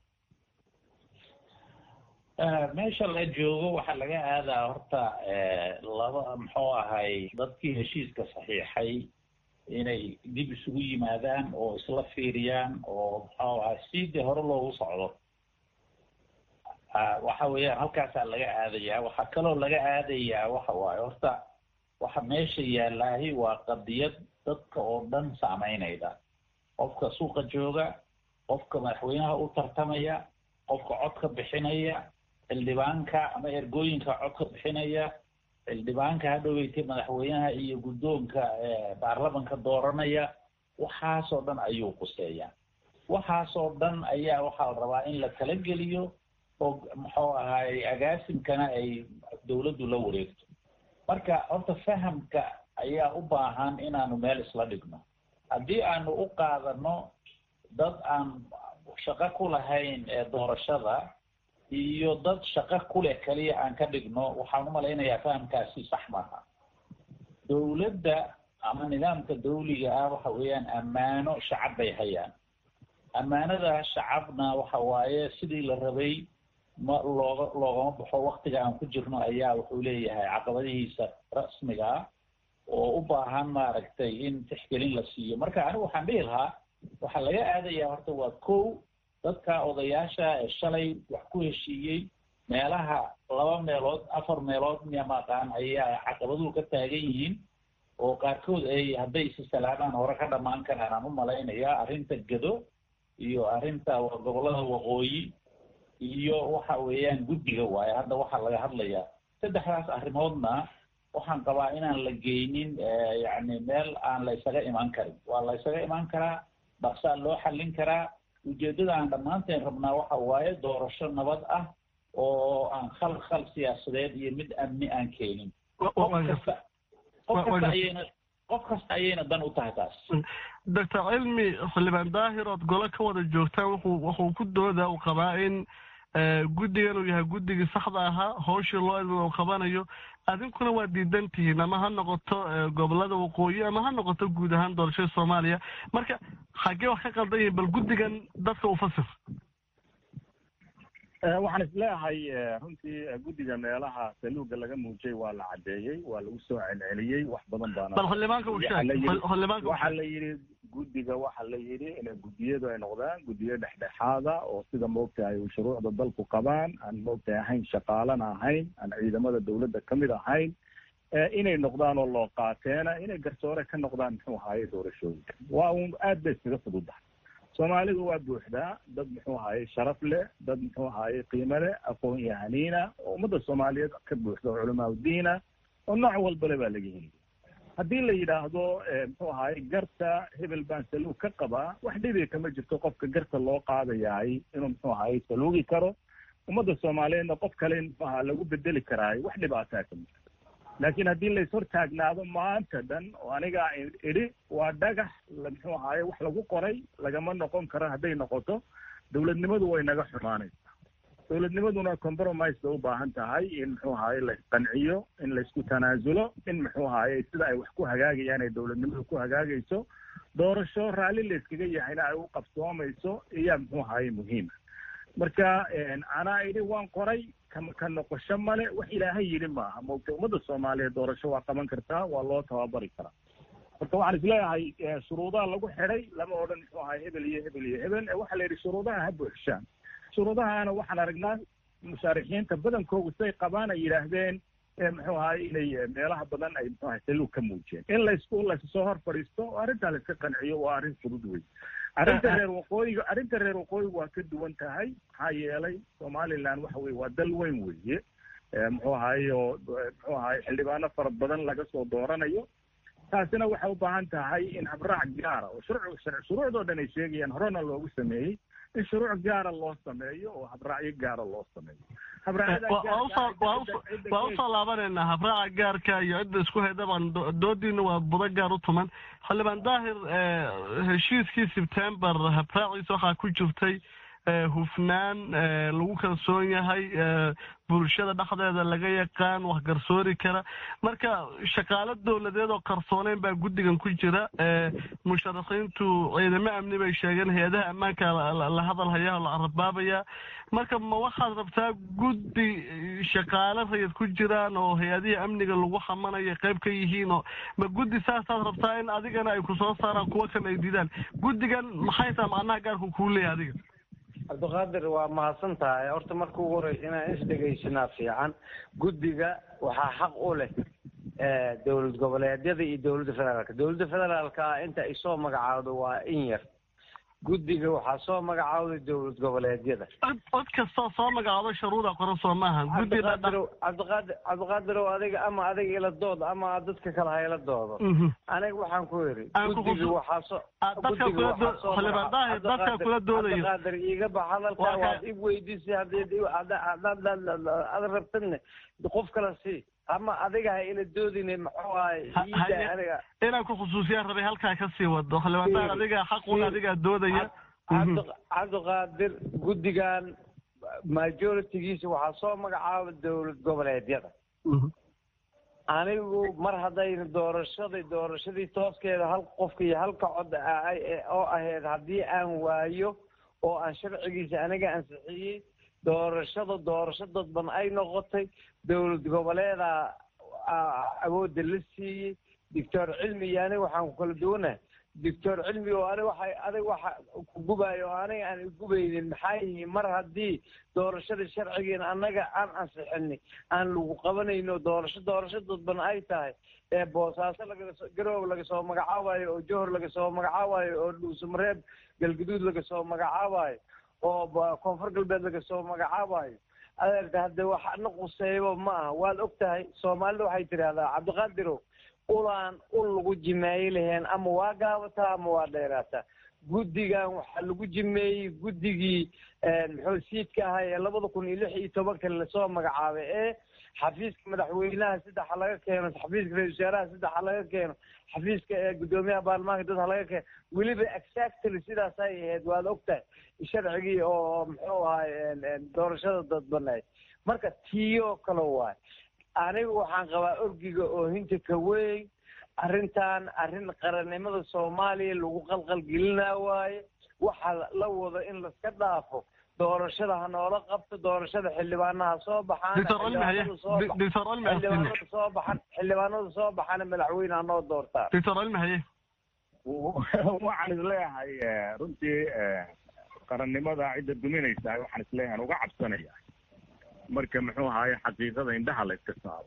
meesha la joogo waxaa laga aadaa horta laba muxuu ahay dadkii heshiiska saxiixay inay dib isugu yimaadaan oo isla fiiriyaan oo muxuu ahaa sidii hore loogu socdo waxa weeyaan halkaasaa laga aadayaa waxaa kaloo laga aadayaa waxa waaye horta waxa meesha yaallaahi waa qadiyad dadka oo dhan saameynayda qofka suuqa jooga qofka madaxweynaha u tartamaya qofka codka bixinaya xildhibaanka ama ergooyinka codka bixinaya xildhibaanka hadhoweytay madaxweynaha iyo guddoonka baarlamanka dooranaya waxaasoo dhan ayuu quseeyaa waxaasoo dhan ayaa waxaa la rabaa in la tala geliyo oo muxuu ahaay agaasimkana ay dawladdu la wareegto marka horta fahamka ayaa u baahan inaanu meel isla dhigno haddii aanu u qaadano dad aan shaqo ku lahayn doorashada iyo dad shaqo ku leh keliya aan ka dhigno waxaan u malaynayaa fahamkaasi sax maaha dawladda ama nidaamka dawliga ah waxa weeyaan ammaano shacab bay hayaan ammaanada shacabna waxa waaye sidii la rabay ma looga loogama baxo waktiga aan ku jirno ayaa wuxuu leeyahay caqabadihiisa rasmiga ah oo u baahan maaragtay in tixgelin la siiyo marka anigu waxaan dhihi lahaa waxaa laga aadayaa horta waa kow dadka odayaasha ee shalay wax ku heshiiyey meelaha laba meelood afar meelood miya maqaan ayaa caqabaduhu ka taagan yihiin oo qaarkood ay hadday isi salaamaan hore ka dhammaan karaan aan u malaynayaa arrinta gado iyo arrinta gobollada waqooyi iyo waxa weeyaan guddiga waaye hadda waxaa laga hadlayaa saddexdaas arrimoodna waxaan qabaa inaan la geynin yacni meel aan la ysaga imaan karin waa la ysaga imaan karaa dhaqsaa loo xallin karaa ujeeddada aan dhammaanteen rabnaa waxa waaye doorasho nabad ah oo aan khal khal siyaasadeed iyo mid amni aan keenin qof kasta qof kasta ayayna qof kasta ayayna dan u tahay taas doctor cilmi xildhibaan daahir ood golo ka wada joogtaan wuxuu wuxuu ku dooda uu qabaa in guddigan uu yahay guddigii saxda ahaa hawshii loo idma uu qabanayo adinkuna waa diidan tihiin ama ha noqoto gobolada waqooyi ama ha noqoto guud ahaan doorashada soomaaliya marka xaggee wax ka qaldan yihin bal guddigan dadka u fasir waxaan isleeyahay runtii guddiga meelaha saluuga laga muujiyey waa la caddeeyey waa lagu soo celceliyey wax badan baana bal xildhibaanka uu sheeg xildhibaanka waxaa la yidhi guddiga waxaa la yidhi inay guddiyadu ay noqdaan guddiyo dhexdhexaada oo sida moogtahay shuruucda dalku qabaan aan moogtahay ahayn shaqaalana ahayn aan ciidamada dawladda ka mid ahayn inay noqdaan oo loo qaateena inay garsoore ka noqdaan muxuu ahaye doorashooyinka waa un aad bay iskaga fududahay soomaalidu waa buuxdaa dad muxuu ahaye sharaf leh dad muxuu ahaye qiimo leh aqoon yahaniina oo ummadda soomaaliyeed ka buuxda oo culamaa udiina oo nooc walbale baa laga heli haddii la yidhaahdo muxuu ahaye garta hebel baan saluug ka qabaa wax dhibi kama jirto qofka garta loo qaadayahay inuu muxuu ahaye saluugi karo ummadda soomaaliyeedna qof kale muxuu ahaa lagu bedeli karaayo wax dhibaataa kama jirto laakiin haddii lays hortaagnaado maanta dhan oo anigaa idhi waa dhagax muxuu ahaye wax lagu qoray lagama noqon karo hadday noqoto dawladnimadu way naga xumaanaysaa dawladnimaduna compromise bay u baahan tahay in muxuu ahaye laisqanciyo in laysku tanaasulo in muxuu ahaye sida ay wax ku hagaagayaan ay dawladnimadu ku hagaagayso doorasho raalli layskaga yahayna ay u qabsoomayso iyaa muxuu ahaye muhiima marka anaa idhi waan qoray ka noqosho male wax ilaahay yidhi maaha moogta ummadda soomaaliyeed doorasho waa qaban kartaa waa loo tababari karaa marka waxaan isleeyahay shuruudaha lagu xidhay lama odhan muxuu ahay hebel iyo hebel iyo hebel waxaa la yidhi shuruudaha ha buuxshaan shuruudahaana waxaan aragnaa mushaarixiinta badankoodu say qabaan ay yidhaahdeen muxuu ahaye inay meelaha badan ay muxuu ahay saluug ka muujiyeen in laysku lassoo hor fadhiisto oo arrintaa layska qanciyo waa arrin fudud wey arrinta reer waqooyiga arrinta reer waqooyiga waa ka duwan tahay maxaa yeelay somaliland waxa weye waa dal weyn weeye muxuu ahaye oo muxuu ahaye xildhibaano fara badan laga soo dooranayo taasina waxay u baahan tahay in habraac gaara oo shuruuc shuruucdoo dhan ay sheegayaan horena loogu sameeyey in shuruuc gaara loo sameeyo oo habraacyo gaara loo sameeyo waa usoo laabaneynaa habraaca gaarka iyo cidda isku haydaban doodiina waa budo gaar u tuman xildhibaan daahir heshiiskii sebtember habraaciisa waxaa ku jirtay hufnaan lagu kalsoon yahay bulshada dhexdeeda laga yaqaan wax garsoori kara marka shaqaalo dowladeed oo qarsooneyn baa guddigan ku jira musharaxiintu ciidamo amni bay sheegeen hay-adaha ammaanka la hadal hayaa la arabaabaya marka ma waxaad rabtaa guddi shaqaalo rayid ku jiraan oo hay-adihii amniga lagu xamanayo qayb ka yihiin oo ma guddi saasaad rabtaa in adigana ay kusoo saaraan kuwa kan ay didaan guddigan maxay taha macnaha gaarku kuu leeyahay adiga cabdiqaadir waa mahadsan tahay horta marka ugu horeysa inaan isdhegaysanaa fiican guddiga waxaa xaq u leh dowlad goboleedyada iyo dowladda federaalka dowladda federaalka inta ay soo magacaawdo waa in yar guddiga waxaa soo magacaawday dowlad goboleedyada cod kastoo soo magacaado sharuuda qoran soo maaha guddiga cabdiqaadir cabdiqaadirow adiga ama adiga ila dood ama dadka kale ha ila doodo aniga waxaan ku yidhi guddiga waxaa soo dadka kula doodayo cabdiqaadir iiga bax hadalkaa waad ib weydiisay haddii aad rabtadne qof kale sii ama adiga ha ila doodine muxuu ahay aniga inaan ku khusuusiyaan rabay halkaa ka sii wado xildhibaan adiga xaqun adigaa doodaya cabdiqaadir guddigan majoritigiisa waxaa soo magacaaba dowlad goboleedyada anigu mar haddayna doorashadii doorashadii tooskeeda hal qofka iyo halka cod oo ahayd haddii aan waayo oo aan sharcigiisa aniga ansixiyey doorashada doorasho dadban ay noqotay dowlad goboleeda awoodda la siiyey doctor cilmi iyo aniga waxaan ku kala duwanahay doctor cilmi oo aniga waxa adiga waxa ku gubayo oo aniga aan gubaynin maxaa yihiin mar haddii doorashada sharcigeena annaga aan ansixinay aan lagu qabanayno doorasho doorasho dadban ay tahay ee boosaaso lagasoo garoob laga soo magacaabayo oo johor laga soo magacaabayo oo dhuusamareeb galguduud laga soo magacaabayo oo koonfur galbeed laga soo magacaabayo adeerta hadde waxna quseeyaba ma aha waad og tahay soomaalida waxay tidhahdaa cabdiqaadirow ulaan ul lagu jimeeyi laheen ama waa gaabataa ama waa dheeraataa guddigan waxaa lagu jimeeyey guddigii muxuu siidka ahaa ee labada kun iyo lix iyo tobanka lasoo magacaabay ee xafiiska madaxweynaha saddex ha laga keeno xafiiska ra-isul wasaaraha saddex ha laga keeno xafiiska ee guddoomiyaha baarlamaanka dad ha laga keeno weliba exactly sidaasay ahayd waad og tahay sharcigii oo muxuu ahay doorashada dadbaneed marka tiiyoo kale waay anigu waxaan qabaa orgiga oohinta ka weyn arrintan arrin qarannimada soomaaliya lagu qalqalgelinaa waaye waxa la wado in laska dhaafo doorashada ha noola qabto doorashada xildhibaanaha soo baxaan xildhibaanada soo baxan xildhibaanada soo baxana madaxweyne ha noo doortaan doctor cilmi haye waxaan isleeyahay runtii qarannimada cidda duminaysa waxaan isleeyahay uga cabsanaya marka muxuu ahaaye xaqiiqada indhaha la iska saaro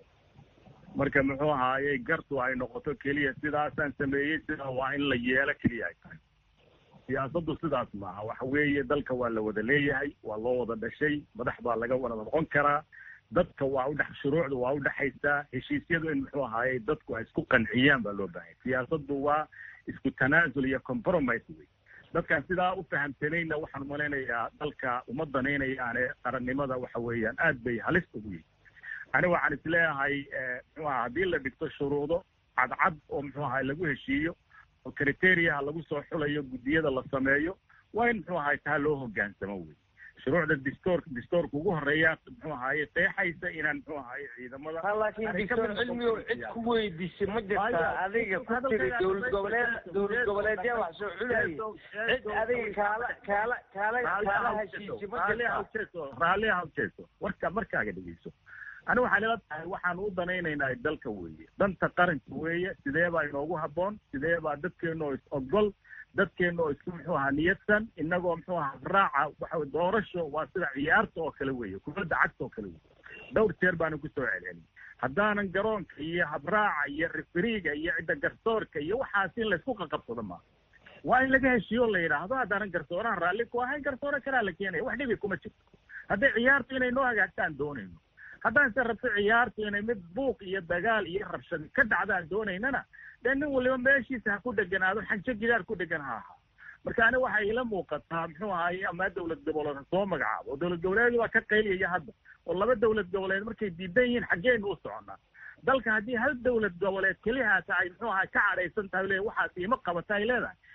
marka muxuu ahaaye gartu ay noqoto keliya sidaasaan sameeyey sidaa waa in la yeelo keliya ay tahay siyaasaddu sidaas maaha waxa weeye dalka waa la wada leeyahay waa loo wada dhashay madax baa laga wada noqon karaa dadka waa udhex shuruucda waa udhexaysaa heshiisyadu in muxuu ahaaye dadku ay isku qanciyaan baa loo baahanya siyaasaddu waa isku tanaasul iyo compromise wey dadkaan sidaa u fahamsanayna waxaan malaynayaa dalka uma danaynayaane qarannimada waxa weeyaan aad bay halis ugu yihin ani waxaan isleeyahay muxuu aha haddii la dhigto shuruudo cadcad oo muxuu ahay lagu heshiiyo oo criteriaha lagu soo xulayo guddiyada la sameeyo waa in muxuu ahay taa loo hogaansamo wey shuruucda distoorka distoorka ugu horeeya muxuu ahaaye qeexaysa inaan muxuu ahaaye ciidamada laakiin doctor cilmigow cid ku weydiisay ma jirtaa adiga ku tiri dowlad goboleed dowlad goboleedyaa wax soo xulayay cid adiga kaala kaala kaala kaala heshiisay ma jirtaa raalliha ujeeso warka markaaga dhegeyso ani waxaan ila tahay waxaan u danaynaynaa dalka weeye danta qaranka weeye sidee baa inoogu habboon sidee baa dadkeena oo is ogol dadkeena oo isku muxuu ahaa niyadsan inagoo muxuu ahaa raaca waxa doorasho waa sida ciyaarta oo kale weeye kubadda cagta oo kale weeye dhowr jeer baanu kusoo celcelin haddaanan garoonka iyo habraaca iyo rifriga iyo cidda garsoorka iyo waxaas in laysku qaqabsado maaha waa in laga heshiiyo la yidhaahdo haddaanan garsoorahan raalli ku ahayn garsoore kalaa la keenaya wax dhibi kuma jirto hadday ciyaartu inay noo hagaagtaan doonayno haddaan se rabto ciyaartu inay mid buuq iyo dagaal iyo rabshad ka dhacdaan doonaynana dee nin waliba meeshiisa ha ku dheganaado xanjo gidaar ku dhegan ha ahaa marka ani waxay ila muuqataa muxuu ahaaye ama dowlad goboleed ha soo magacaabo oo dowlad goboleed waa ka qayliyaya hadda oo laba dowlad goboleed markay diidan yihiin xaggeenu u soconaa dalka haddii hal dowlad goboleed keliya tahay muxuu ahaa ka cadhaysan tahay le waxaas ima qabata ay leedahay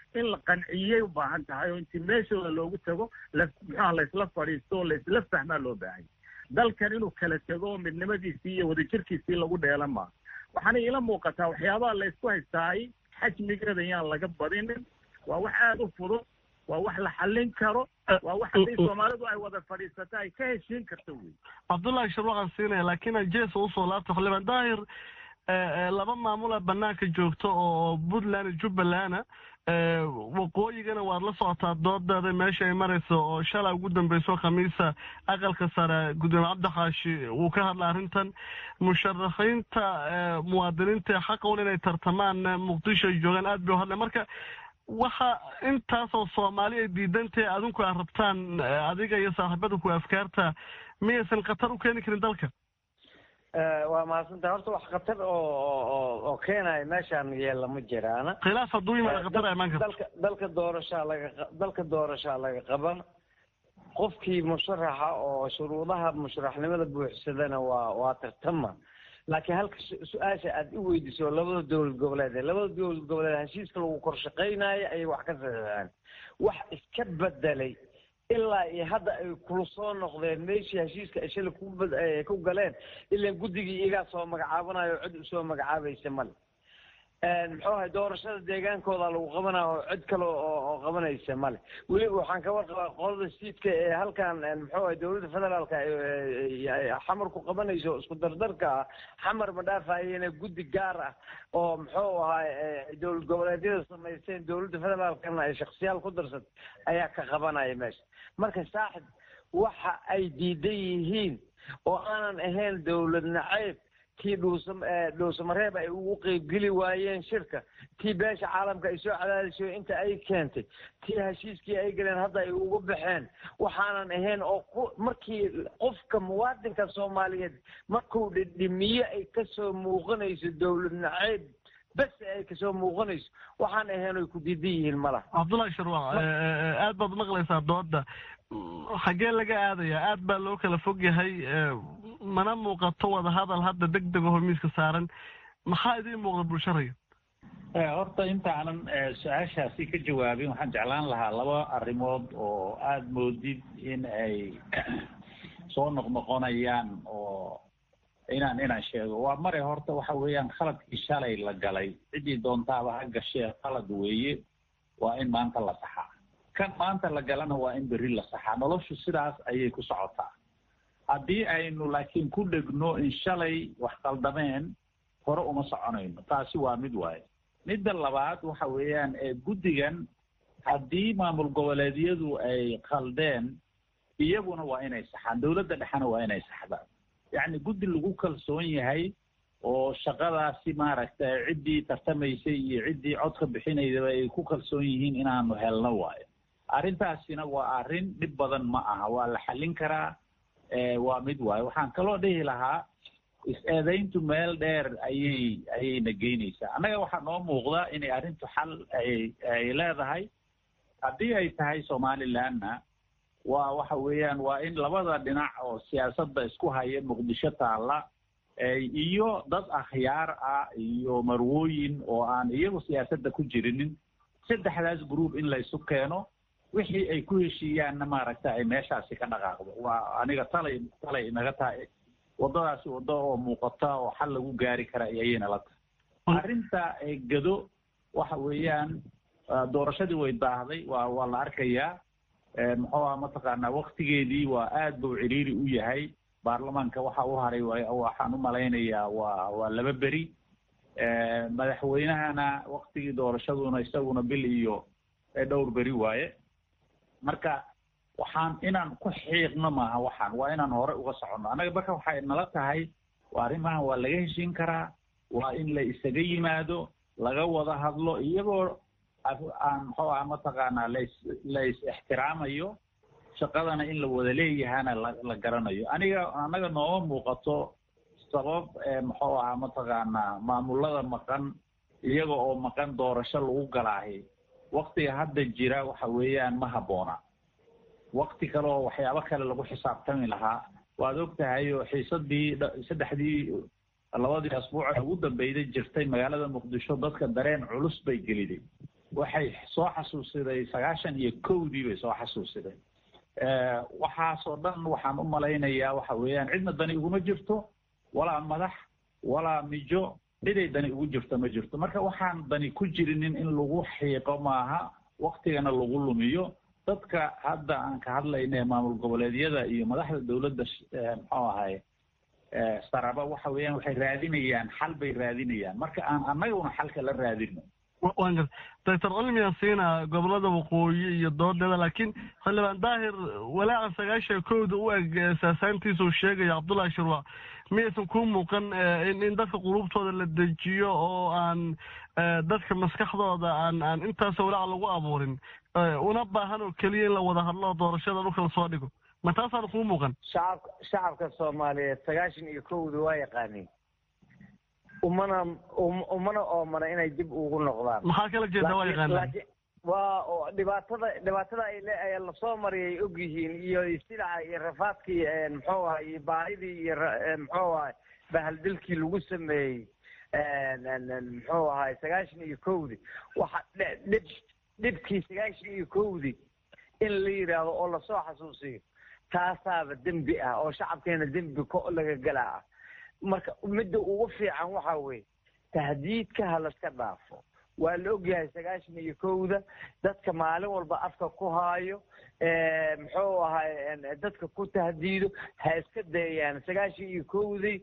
in la qanciyay u baahan tahay oo intii meeshooda loogu tago la muxuaha laysla fadhiisto oo laysla fahmaa loo baahanya dalkan inuu kala tego midnimadiisii iyo wadajirkiisii lagu dheelan maa waxaana iila muuqataa waxyaabaha laysku haystaay xajmigeeda yaan laga badinin waa wax aada u fudud waa wax la xallin karo waa wax haddii soomaalidu ay wada fadhiisata ay ka heshiin karto wey cabdullahi sharwaqan siinaya laakiin aan jeesa usoo laabta xildhibaan daahir laba maamula banaanka joogto oo puntland jubbalanda waqooyigana waad la socotaa doodeeda meesha ay marayso oo shalay ugu dambeyso khamiisa aqalka sare gudoomiye cabdixaashi uu ka hadla arrintan musharaxiinta muwaadiniinta xaqown inay tartamaan muqdisho ay joogaan aad bay u hadleen marka waxa intaasoo soomaali ay diidantahay adinku aad rabtaan adiga iyo saaxiibada ku afkaarta miyaysan khatar u keeni karin dalka waa mahadsantahay horta wax khatar oo oo keenaya meeshaan yeella ma jiraana khilaaf hadduu yimaada khatar ay imaan karto dalka dalka doorashaa laga dalka doorashaa laga qaban qofkii musharaxa oo shuruudaha musharaxnimada buuxsadana waa waa tartama laakiin halka su-aasha aad u weydiiso labada dowlad goboleed labada dowlad goboleed heshiiska lagu kor shaqaynayo ayay wax ka saxeexeen wax iska bedelay ilaa iyo hadda ay kula soo noqdeen meeshii heshiiska ay shalay ku galeen ilan guddigii iyagaa soo magacaabanayo oo cid usoo magacaabaysa male muxuu ahay doorashada deegaankooda lagu qabanayo oo cid kale oo qabanaysa male weli waxaan ka warqabaa qolada siidka ee halkan muxuu ahay dowladda federaalka xamar ku qabanayso isku dardarka ah xamar ma dhaafayena guddi gaar ah oo muxuu ahay dowlad goboleedyada samaysteen dowladda federaalkana ay shaksiyaal ku darsat ayaa ka qabanaya meesha marka saaxib waxa ay diidan yihiin oo aanan ahayn dowlad nacayb tii dhuusa dhuusamareeb ay ugu qeybgeli waayeen shirka tii beesha caalamka ay soo cadaadisay inta ay keentay tii heshiiskii ay galeen hadda ay ugu baxeen waxaanan ahayn oo ku markii qofka muwaadinka soomaaliyeed markuu dhidhimiyo ay kasoo muuqanayso dowlad nacayb bes ay kasoo muuqanayso waxaan ahayn oy ku diidan yihiin malaha cabdullahi sharwaaq aad baad maqlaysaa dooda xaggee laga aadayaa aad baa loo kala fog yahay mana muuqato wada hadal hadda deg deg aho miiska saaran maxaa idiin muuqda bulsharaya horta intaanan su-aashaasi ka jawaabin waxaan jeclaan lahaa laba arrimood oo aada moodid in ay soo noqnoqonayaan oo inaan inaan sheego waa mare horta waxa weeyaan khaladkii shalay la galay ciddii doontaaba ha gashee khalad weeye waa in maanta la saxaa kan maanta la galana waa in berri la saxaa noloshu sidaas ayay ku socotaa haddii aynu laakiin ku dhegno in shalay wax qaldameen hore uma soconayno taasi waa mid waaye midda labaad waxa weeyaan guddigan haddii maamul goboleedyadu ay qaldeen iyaguna waa inay saxaan dowladda dhexena waa inay saxdaan yacni guddi lagu kalsoon yahay oo shaqadaasi maaragtay ciddii tartamaysay iyo ciddii codka bixinaydaba ay ku kalsoon yihiin inaanu helno waayo arrintaasina waa arrin dhib badan ma aha waa la xallin karaa waa mid waayo waxaan kaloo dhihi lahaa is-eedayntu meel dheer ayay ayayna geynaysaa annaga waxaa noo muuqda inay arrintu xal ay ay leedahay haddii ay tahay somalilandna waa waxa weeyaan waa in labada dhinac oo siyaasadda isku haya muqdisho taalla iyo dad akhyaar ah iyo marwooyin oo aan iyagu siyaasadda ku jirinin saddexdaas group in laysu keeno wixii ay ku heshiiyaanna maaragta ay meeshaasi ka dhaqaaqdo waa aniga talay talay inaga tahay waddadaasi waddo oo muuqata oo xal lagu gaari kara ayayna la tahay arrinta gado waxa weeyaan doorashadii way daahday waa waa la arkayaa muxuu aha mataqaanaa waktigeedii waa aad buu ciriiri u yahay baarlamaanka waxa u haray waxaan u malaynayaa waa waa laba beri madaxweynahana waktigii doorashaduna isaguna bil iyo dhowr beri waaye marka waxaan inaan ku xiiqno maaha waxaan waa inaan hore uga soconno annaga marka waxay nala tahay waa arrimahan waa laga heshiin karaa waa in la isaga yimaado laga wada hadlo iyagoo aan muxuu aha mataqaanaa las la is ixtiraamayo shaqadana in la wada leeyahana la la garanayo aniga annaga nooma muuqato sabab muxuu ahaa mataqaanaa maamulada maqan iyaga oo maqan doorasho lagu galaahi waktiga hadda jira waxa weeyaan ma habboona wakti kale oo waxyaabo kale lagu xisaabtami lahaa waad og tahay oo xiisadii saddexdii labadii asbuuc ugu dambeyday jirtay magaalada muqdisho dadka dareen culus bay geliday waxay soo xasuusiday sagaashan iyo kowdii bay soo xasuusiday waxaasoo dhan waxaan u malaynayaa waxa weeyaan cidna dani iguma jirto walaa madax walaa mijo ciday dani ugu jirto ma jirto marka waxaan dani ku jirinin in lagu xiiqo maaha waktigana lagu lumiyo dadka hadda aan ka hadlayna ee maamul goboleedyada iyo madaxda dowladda muxuu ahay saraba waxa weeyaan waxay raadinayaan xal bay raadinayaan marka aan annaguna xalka la raadino waan gar doctor cilmiyan siina gobolada waqooyi iyo doodeeda laakiin xildhibaan daahir walaaca sagaashan kowda u eg saasaantiisa uu sheegaya cabdullahi shirwa miyaysan kuu muuqan in in dadka qulubtooda la dejiyo oo aan dadka maskaxdooda aan aan intaas walaaca lagu abuurin una baahan oo keliya in la wada hadlo doorashada dhulka lasoo dhigo ma taasaan kuu muuqan shacabka shacabka soomaaliyeed sagaashan iyo kowda waa yaqaaniin umana umana oomana inay dib ugu noqdaan maxaa kala jeeda waa yaqaanaan waa oo dhibaatada dhibaatada ay le ay lasoo mariyay og yihiin iyo silaca iyo rafaadkii muxuu ahay iyo baahidii iyo muxuu ahay bahaldilkii lagu sameeyey muxuu ahay sagaashan iyo kowdii waxa dhib dhibkii sagaashan iyo kowdii in la yidhaahdo oo lasoo xasuusiyo taasaaba dembi ah oo shacabkeena dembi ko laga galaa ah marka midda ugu fiican waxa weeye tahdiidka ha laska dhaafo waa la ogyahay sagaashan iyo kowda dadka maalin walba afka ku haayo muxuu ahay dadka ku tahdiido ha iska dayayaan sagaashan iyo kowdii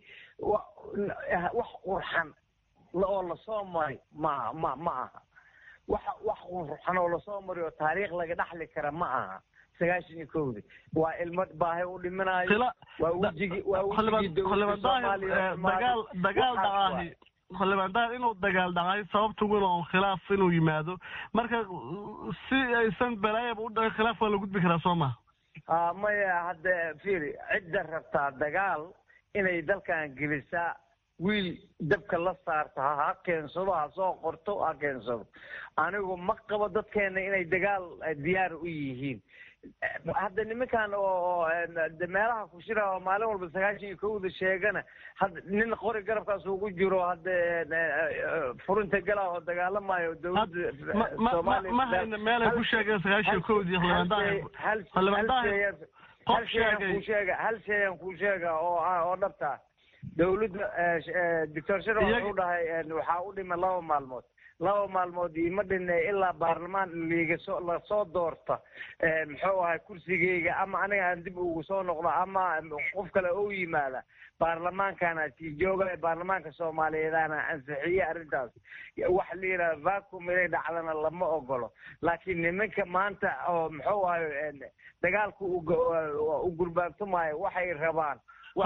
wax qurxan oo lasoo mari ma ma ma aha wax wax qurxan oo lasoo mari oo taariikh laga dhaxli kara ma aha sagaashan iyo kowdi waa ilmo baahi u dhiminayo waa wejigi waa wejigii dowladda soomaaliya dagaal dagaal dhacaahi xildhibaan daahir inuu dagaal dhacay sababta wina oon khilaaf inuu yimaado marka si aysan balaayaba u dhacin khilaaf waa la gudbi karaa soo maha a maya hadda fiiri cidda rabtaa dagaal inay dalkan gelisaa wiil dabka la saarto ha keensado ha soo qorto ha keensado anigu ma qabo dadkeena inay dagaal diyaar u yihiin hadda nimankan oo meelaha ku shira oo maalin walba sagaashan iyo kowda sheegana hadda nin qori garabkaas ugu jiro hadda furinta gala oo dagaalamayo dowladda soomaaliya ma hayna meelay ku sheegeen sagaashan iyo kowdii xildhibaan daahir xildhibaan daahir hal sheegan kuu sheega hal sheegan kuu sheega oo oo dhabta dowladda doctor shiro wuxuu dhahay waxaa u dhima laba maalmood laba maalmood iima dhine ilaa baarlamaan liigasoo lasoo doorta muxuu ahay kursigeyga ama aniga aan dib ugu soo noqdo ama qof kale oo yimaada baarlamaankaana sii jooga baarlamaanka soomaaliyeedana ansixiye arrintaas wax la yidhaha vacum inay dhacdana lama ogolo laakiin nimanka maanta oo muxuu ahay dagaalka u gurbaantumaayo waxay rabaan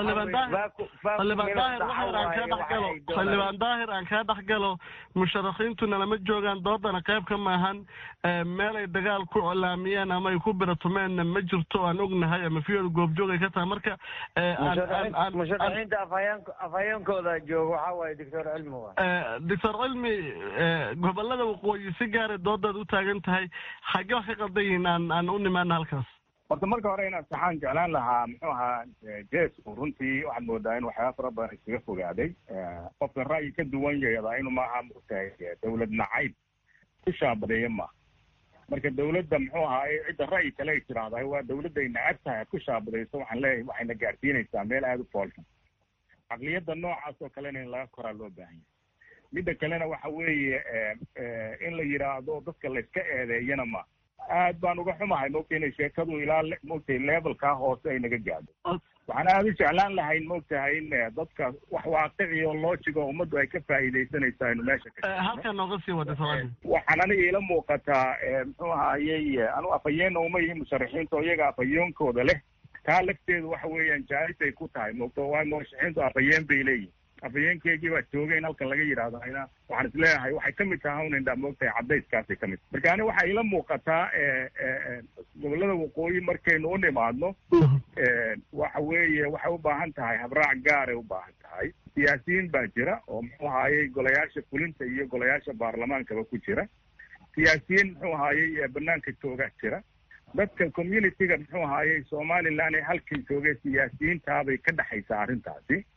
xildhibaan daahir aan kaa dhex galo musharaxiintuna lama joogaan doodana qayb ka maahan meel ay dagaal ku colaamiyeen ama ay ku biratumeenna ma jirto aan ognahay ama fiyooda goobjoog ay ka tahay marka musharaxiinta afhayeenkooda jooga waxaa waaye doctor cilmi wa doctor cilmi gobolada waqooyi si gaaray doodaad u taagan tahay xagge wax ka qaldan yihiin aan aan u nimaana halkaas horta marka hore inaan saxaan jeclaan lahaa muxuu ahaa jesku runtii waxaad moodaa in waxyaaba fara badan iskaga fogaaday qofka ra'yi ka duwan yeedaa inuu maaha mugtahay dawlad nacayb ku shaabadeeya maaha marka dawladda muxuu ahaa cidda ra'yi kale ay tiraahdahay waa dawladday nacab tahay ku shaabadayso waxaan leeyahay waxayna gaadhsiinaysaa meel aada u foolxun caqliyadda noocaas oo kalena in laga koraa loo baahan yahay midda kalena waxa weeye in la yidhaahdo dadka layska eedeeyana ma aad baan uga xumahay mogta inay sheekadu ilaa mogtay levelkaa hoose ay naga gaadho waxaan aada u jeclaan lahayn mogtahay in dadka wax waaqici oo loojigo ummaddu ay ka faa'iidaysanayso aynu meesha ka halkan nooga sii wada waxaan aniga ila muuqataa muxuu ahayey anu afhayeena uma yihin musharaxiinta oo iyaga afhayeenkooda leh taa lafteedu waxa weeyaan jaalis ay ku tahay mogto waa murashaxiintu afhayeen bay leeyihin afhayeenkeygii baa joogay in halkan laga yidhaahdo ayna waxaan isleeyahay waxay kamid tahay un indhaa moogtahay caddayskaasay ka mid marka ani waxaa ila muuqataa gobollada waqooyi markaynu u nimaadno waxa weeye waxay u baahan tahay habraac gaaray u baahan tahay siyaasiyiin baa jira oo muxuu ahaayey golayaasha fulinta iyo golayaasha baarlamaankaba ku jira siyaasiyiin muxuu ahaayey banaanka joogaa jira dadka communityga muxuu ahaayey somaliland ee halkan joogay siyaasiyiintaabay ka dhexaysaa arrintaasi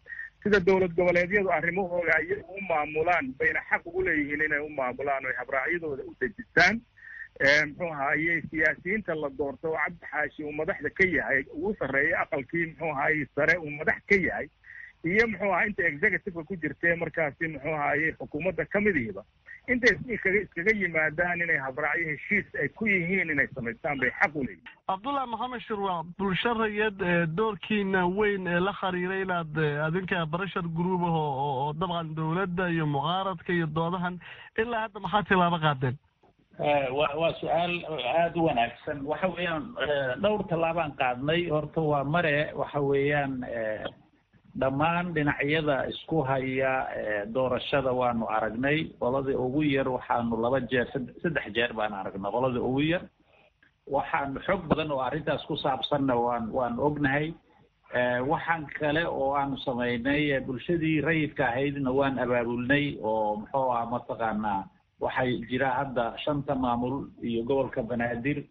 sida dowlad goboleedyadu arrimahooda iyagu u maamulaan bayna xaq ugu leeyihiin inay u maamulaan oy habraacyadooda u dejistaan muxuu ahaaye siyaasiyiinta la doorto oo cabdi xaashi uu madaxda ka yahay ugu sarreeya aqalkii muxuu ahaaye sare uu madax ka yahay iyo muxuu ahaa inta executiveka ku jirtee markaasi muxuu ahaaye xukuumadda kamidihiba intay iskaga iskaga yimaadaan inay habraacyo heshiis ay ku yihiin inay samaystaan bay xaq u leeyihin cabdullahi maxamed shirwac bulsho rayid doorkiina weyn ee la xiriiray inaad adinka barashar group ah oo dabcan dowladda iyo mucaaradka iyo doodahan ilaa hadda maxaa tilaabo qaadeen wa waa su-aal aada u wanaagsan waxa weeyaan dhowr tallaabaan qaadnay horta waa mare waxa weeyaan dhammaan dhinacyada isku haya doorashada waanu aragnay qoladii ugu yar waxaanu laba jeer saddex jeer baan aragnay qoladii ugu yar waxaanu xog badan oo arrintaas ku saabsanna waan waan ognahay waxaan kale oo aanu samaynay bulshadii rayidka ahaydna waan abaabulnay oo muxuu ah mataqaanaa waxay jira hadda shanta maamul iyo gobolka banaadir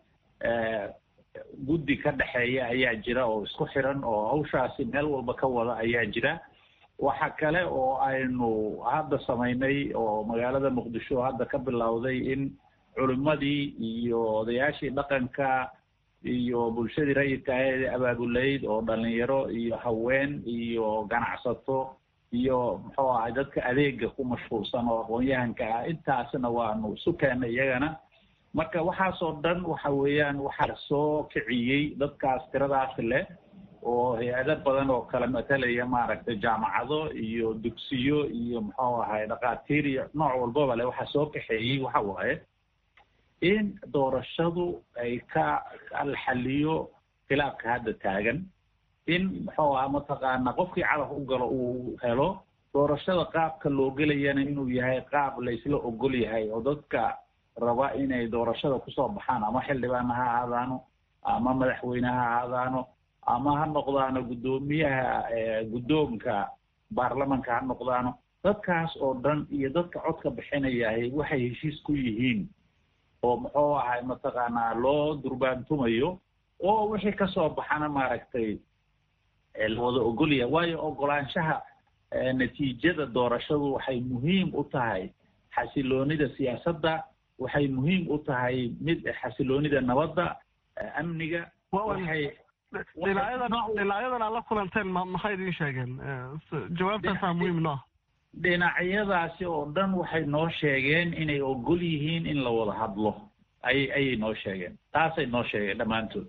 guddi ka dhexeeya ayaa jira oo isku xiran oo hawshaasi meel walba ka wada ayaa jira waxa kale oo aynu hadda samaynay oo magaalada muqdisho hadda ka bilowday in culimadii iyo odayaashii dhaqanka iyo bulshadii rayidka ahayd abaabulayd oo dhalinyaro iyo haween iyo ganacsato iyo muxuu ahay dadka adeega ku mashquulsan oo aqoon-yahanka ah intaasna waanu isu keennay iyagana marka waxaasoo dhan waxa weeyaan waxaa soo kiciyey dadkaas tiradaas leh oo hay-ado badan oo kala matalaya maaragtay jaamacado iyo dugsiyo iyo muxuu ahay dhakhaatiir iyo nooc walbaba leh waxaa soo kaxeeyey waxa waaye in doorashadu ay ka alxaliyo khilaafka hadda taagan in muxuu aha mataqaana qofkii calaf u galo uu helo doorashada qaabka loo gelayana inuu yahay qaab la isla ogol yahay oo dadka raba inay doorashada kusoo baxaan ama xildhibaana ha ahaadaano ama madaxweyne ha ahaadaano ama ha noqdaano guddoomiyaha guddoonka baarlamanka ha noqdaano dadkaas oo dhan iyo dadka codka bixinayahay waxay heshiis ku yihiin oo muxuu ahay mataqaanaa loo durbaantumayo oo wixii kasoo baxana maaragtay la wada ogolyahay waayo ogolaanshaha natiijada doorashadu waxay muhiim u tahay xasiloonida siyaasadda waxay muhiim u tahay mid xasiloonida nabadda amniga waxay dhinacyadan dhinacyadan aad la kulanteen ma maxay idiin sheegeen jawaabtaasaa muhiim noo dhinacyadaasi oo dhan waxay noo sheegeen inay ogol yihiin in la wada hadlo ay ayay noo sheegeen taasay noo sheegeen dhammaantood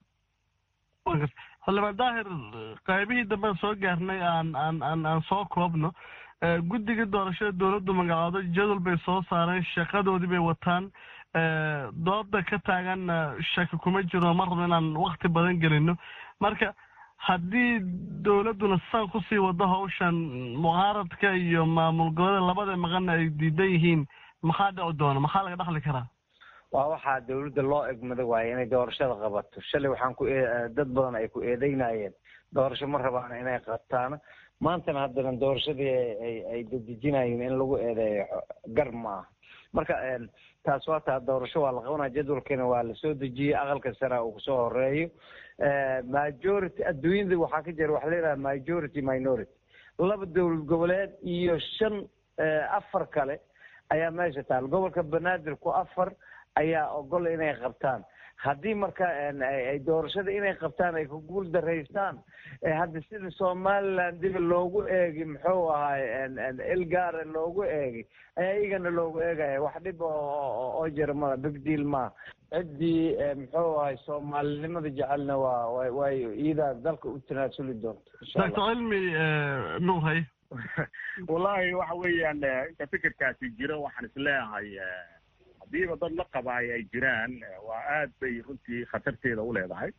xildhibaan daahir qaybihii dambean soo gaarnay aan aan aan aan soo koobno guddiga doorashada dowladdu magacaado jadwal bay soo saareen shaqadoodii bay wataan dooda ka taaganna shaki kuma jiro ma rabno inaan wakti badan gelino marka haddii dowladduna saan kusii wado hawshan mucaaradka iyo maamul goboleeda labada maqanna ay diidan yihiin maxaa dhici doona maxaa laga dhaxli karaa waa waxaa dawladda loo egmada waaye inay doorashada qabato shalay waxaan ku dad badan ay ku eedeynayeen doorasho ma rabaan inay qabtaan maantana haddana doorashadii ay ay dedejinayeen in lagu eedeeyo gar ma ah marka taas waa taa doorasho waa la qabanaya jadwalkiina waa lasoo dejiyey aqalka sare uu kusoo horeeyo majority adduunyada waxaa ka jira waxa la yidhaha majority minority laba dowlad goboleed iyo shan afar kale ayaa meesha taal gobolka banaadir ku afar ayaa ogol inay qabtaan haddii marka ay doorashada inay qabtaan ay ku guul daraystaan hadda sida somaliland diba loogu eegi muxuu ahay ilgaara loogu eegi ayaa iyagana loogu eegaya wax dhib oo jira mala big deal maa ciddii muxuu ahay soomaalinimada jecelna waa way iyadaa dalka u tanaasuli doonto doctor cilmi nuur hay wallahi waxa weeyaan inta fikirkaasi jiro waxaan isleeyahay hadiiba dad la qabaayo ay jiraan waa aad bay runtii khatarteeda u leedahay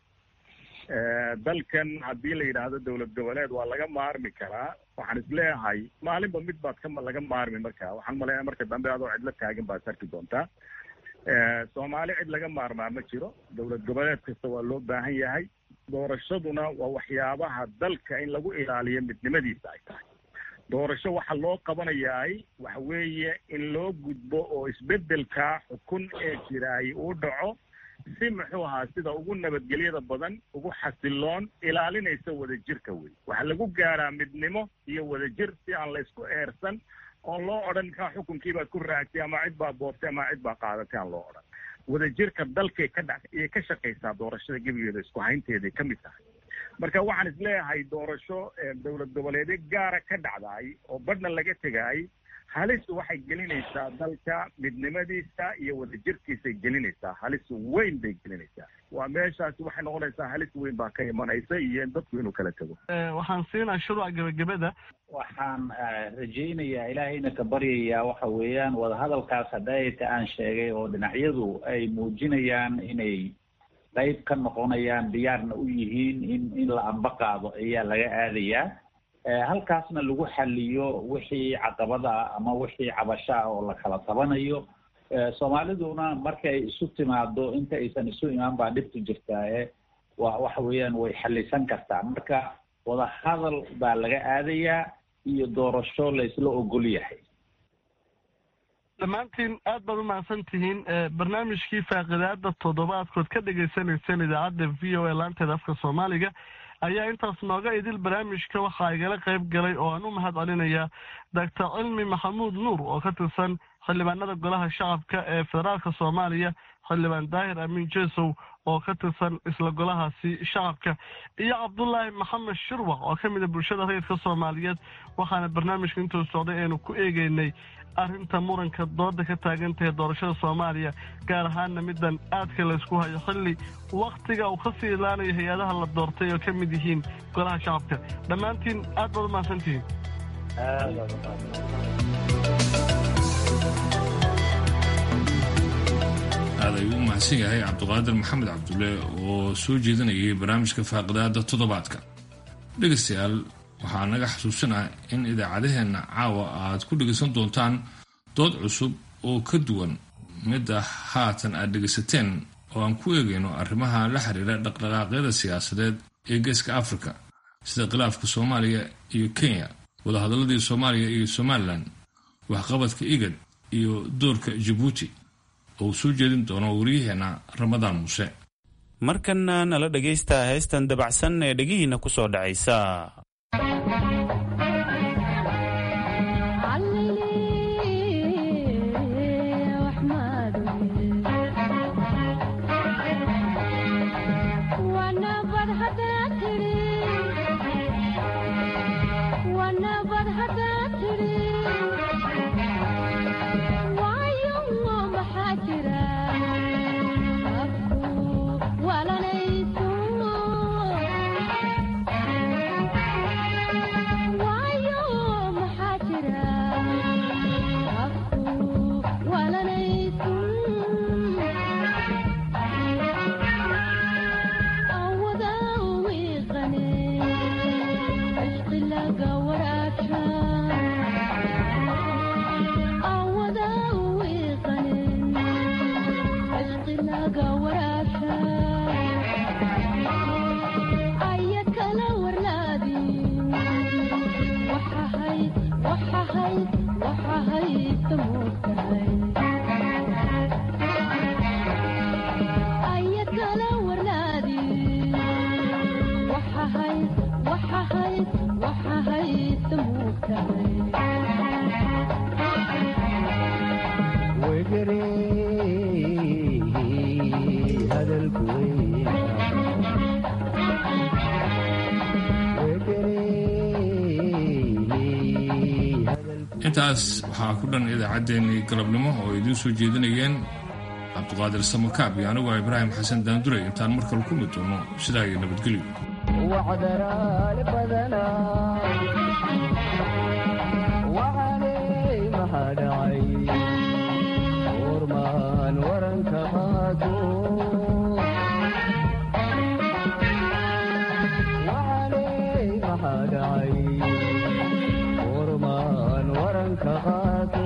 dalkan haddii la yidhaahdo dowlad goboleed waa laga maarmi karaa waxaan isleeyahay maalinba mid baad ka laga maarmi marka waxaan maleeyaa marka dambe adoo cidlo taagan baad sarki doontaa soomaali cid laga maarmaa ma jiro dowlad goboleed kasta waa loo baahan yahay doorashaduna waa waxyaabaha dalka in lagu ilaaliyo midnimadiisa ay tahay doorasho waxa loo qabanayaay waxa weeye in loo gudbo oo isbeddelka xukun ee jiraay uu dhaco si muxuu ahaa sida ugu nabadgelyada badan ugu xasiloon ilaalinaysa wadajirka wey waxaa lagu gaaraa midnimo iyo wadajir si aan laysku eersan oon loo odhan kaa xukunkii baad ku raagtay ama cid baa boortay ama cid baa qaadatay aan loo odhan wadajirka dalkay ka dha iyay ka shaqaysaa doorashada gebigeeda isku haynteeday ka mid tahay marka waxaan isleeyahay doorasho dowlad goboleedyo gaara ka dhacdaay oo badhna laga tegaay halis waxay gelinaysaa dalka midnimadiisa iyo wadajirkiisay gelinaysaa halis weyn bay gelinaysaa waa meeshaasi waxay noqonaysaa halis weyn baa ka imanaysa iyo in dadku inuu kala tego waxaan siinaa shuruuca gebagabada waxaan rajaynayaa ilaahayna ka baryayaa waxa weeyaan wadahadalkaas hadayta aan sheegay oo dhinacyadu ay muujinayaan inay qayb ka noqonayaan diyaarna u yihiin in in la amba qaado ayaa laga aadayaa halkaasna lagu xaliyo wixii caqabada ah ama wixii cabasho ah oo la kala tabanayo soomaaliduna markay isu timaado inta aysan isu imaan baa dhibtu jirtaaye wa waxa weeyaan way xalisan kartaa marka wadahadal baa laga aadayaa iyo doorasho la isla ogol yahay dhammaantiin aad baad u mahadsan tihiin barnaamijkii faaqidaada toddobaadkood ka dhagaysanayseen idaacadda v o a laanteeda afka soomaaliga ayaa intaas nooga idil barnaamijka waxaa igala qayb galay oo aan u mahad celinayaa doctor cilmi maxamuud nuur oo ka tirsan xildhibaanada golaha shacabka ee federaalka soomaaliya xildhibaan daahir amiin jesow oo ka tirsan isla golahaasi shacabka iyo cabdulaahi maxamed shirwac oo ka mid a bulshada rayidka soomaaliyeed waxaana barnaamijka intuu socday aynu ku eegeynay arrinta muranka dooda ka taagan tahay doorashada soomaaliya gaar ahaana middan aadka laysku hayo xilli wakhtiga uu ka sii ilaanayo hay-adaha la doortay oo ka mid yihiin golaha shacabka dhammaantiin aad baad u mahadsantihiin aad ayuu u mahadsan yahay cabdiqaadir maxamed cabdulle oo soo jeedinayay barnaamijka faaqidaada toddobaadka dhegaystayaal waxaa naga xasuusinaa in idaacadaheenna caawa aad ku dhegaysan doontaan dood cusub oo ka duwan midda haatan aad dhegaysateen oo aan ku eegayno arrimaha la xiriira dhaqdhaqaaqyada siyaasadeed ee geeska afrika sida khilaafka soomaaliya iyo kenya wadahadaladii soomaaliya iyo somalilan waxqabadka igad iyo doorka jabuuti oo uu soo jeedin doono wariyaheenna ramadaan muuse markanna nala dhegaysta heestan dabacsan ee dhegihiinna ku soo dhacaysa intaas waxaa ku dhan idaacaddeenii galabnimo oo idiin soo jeedinayeen cabduqaadir samakaab iyo anigoo ibraahim xasan daanduray intaan mar kale ku mid doono sidaa iyo nabadgelyo waranka qaad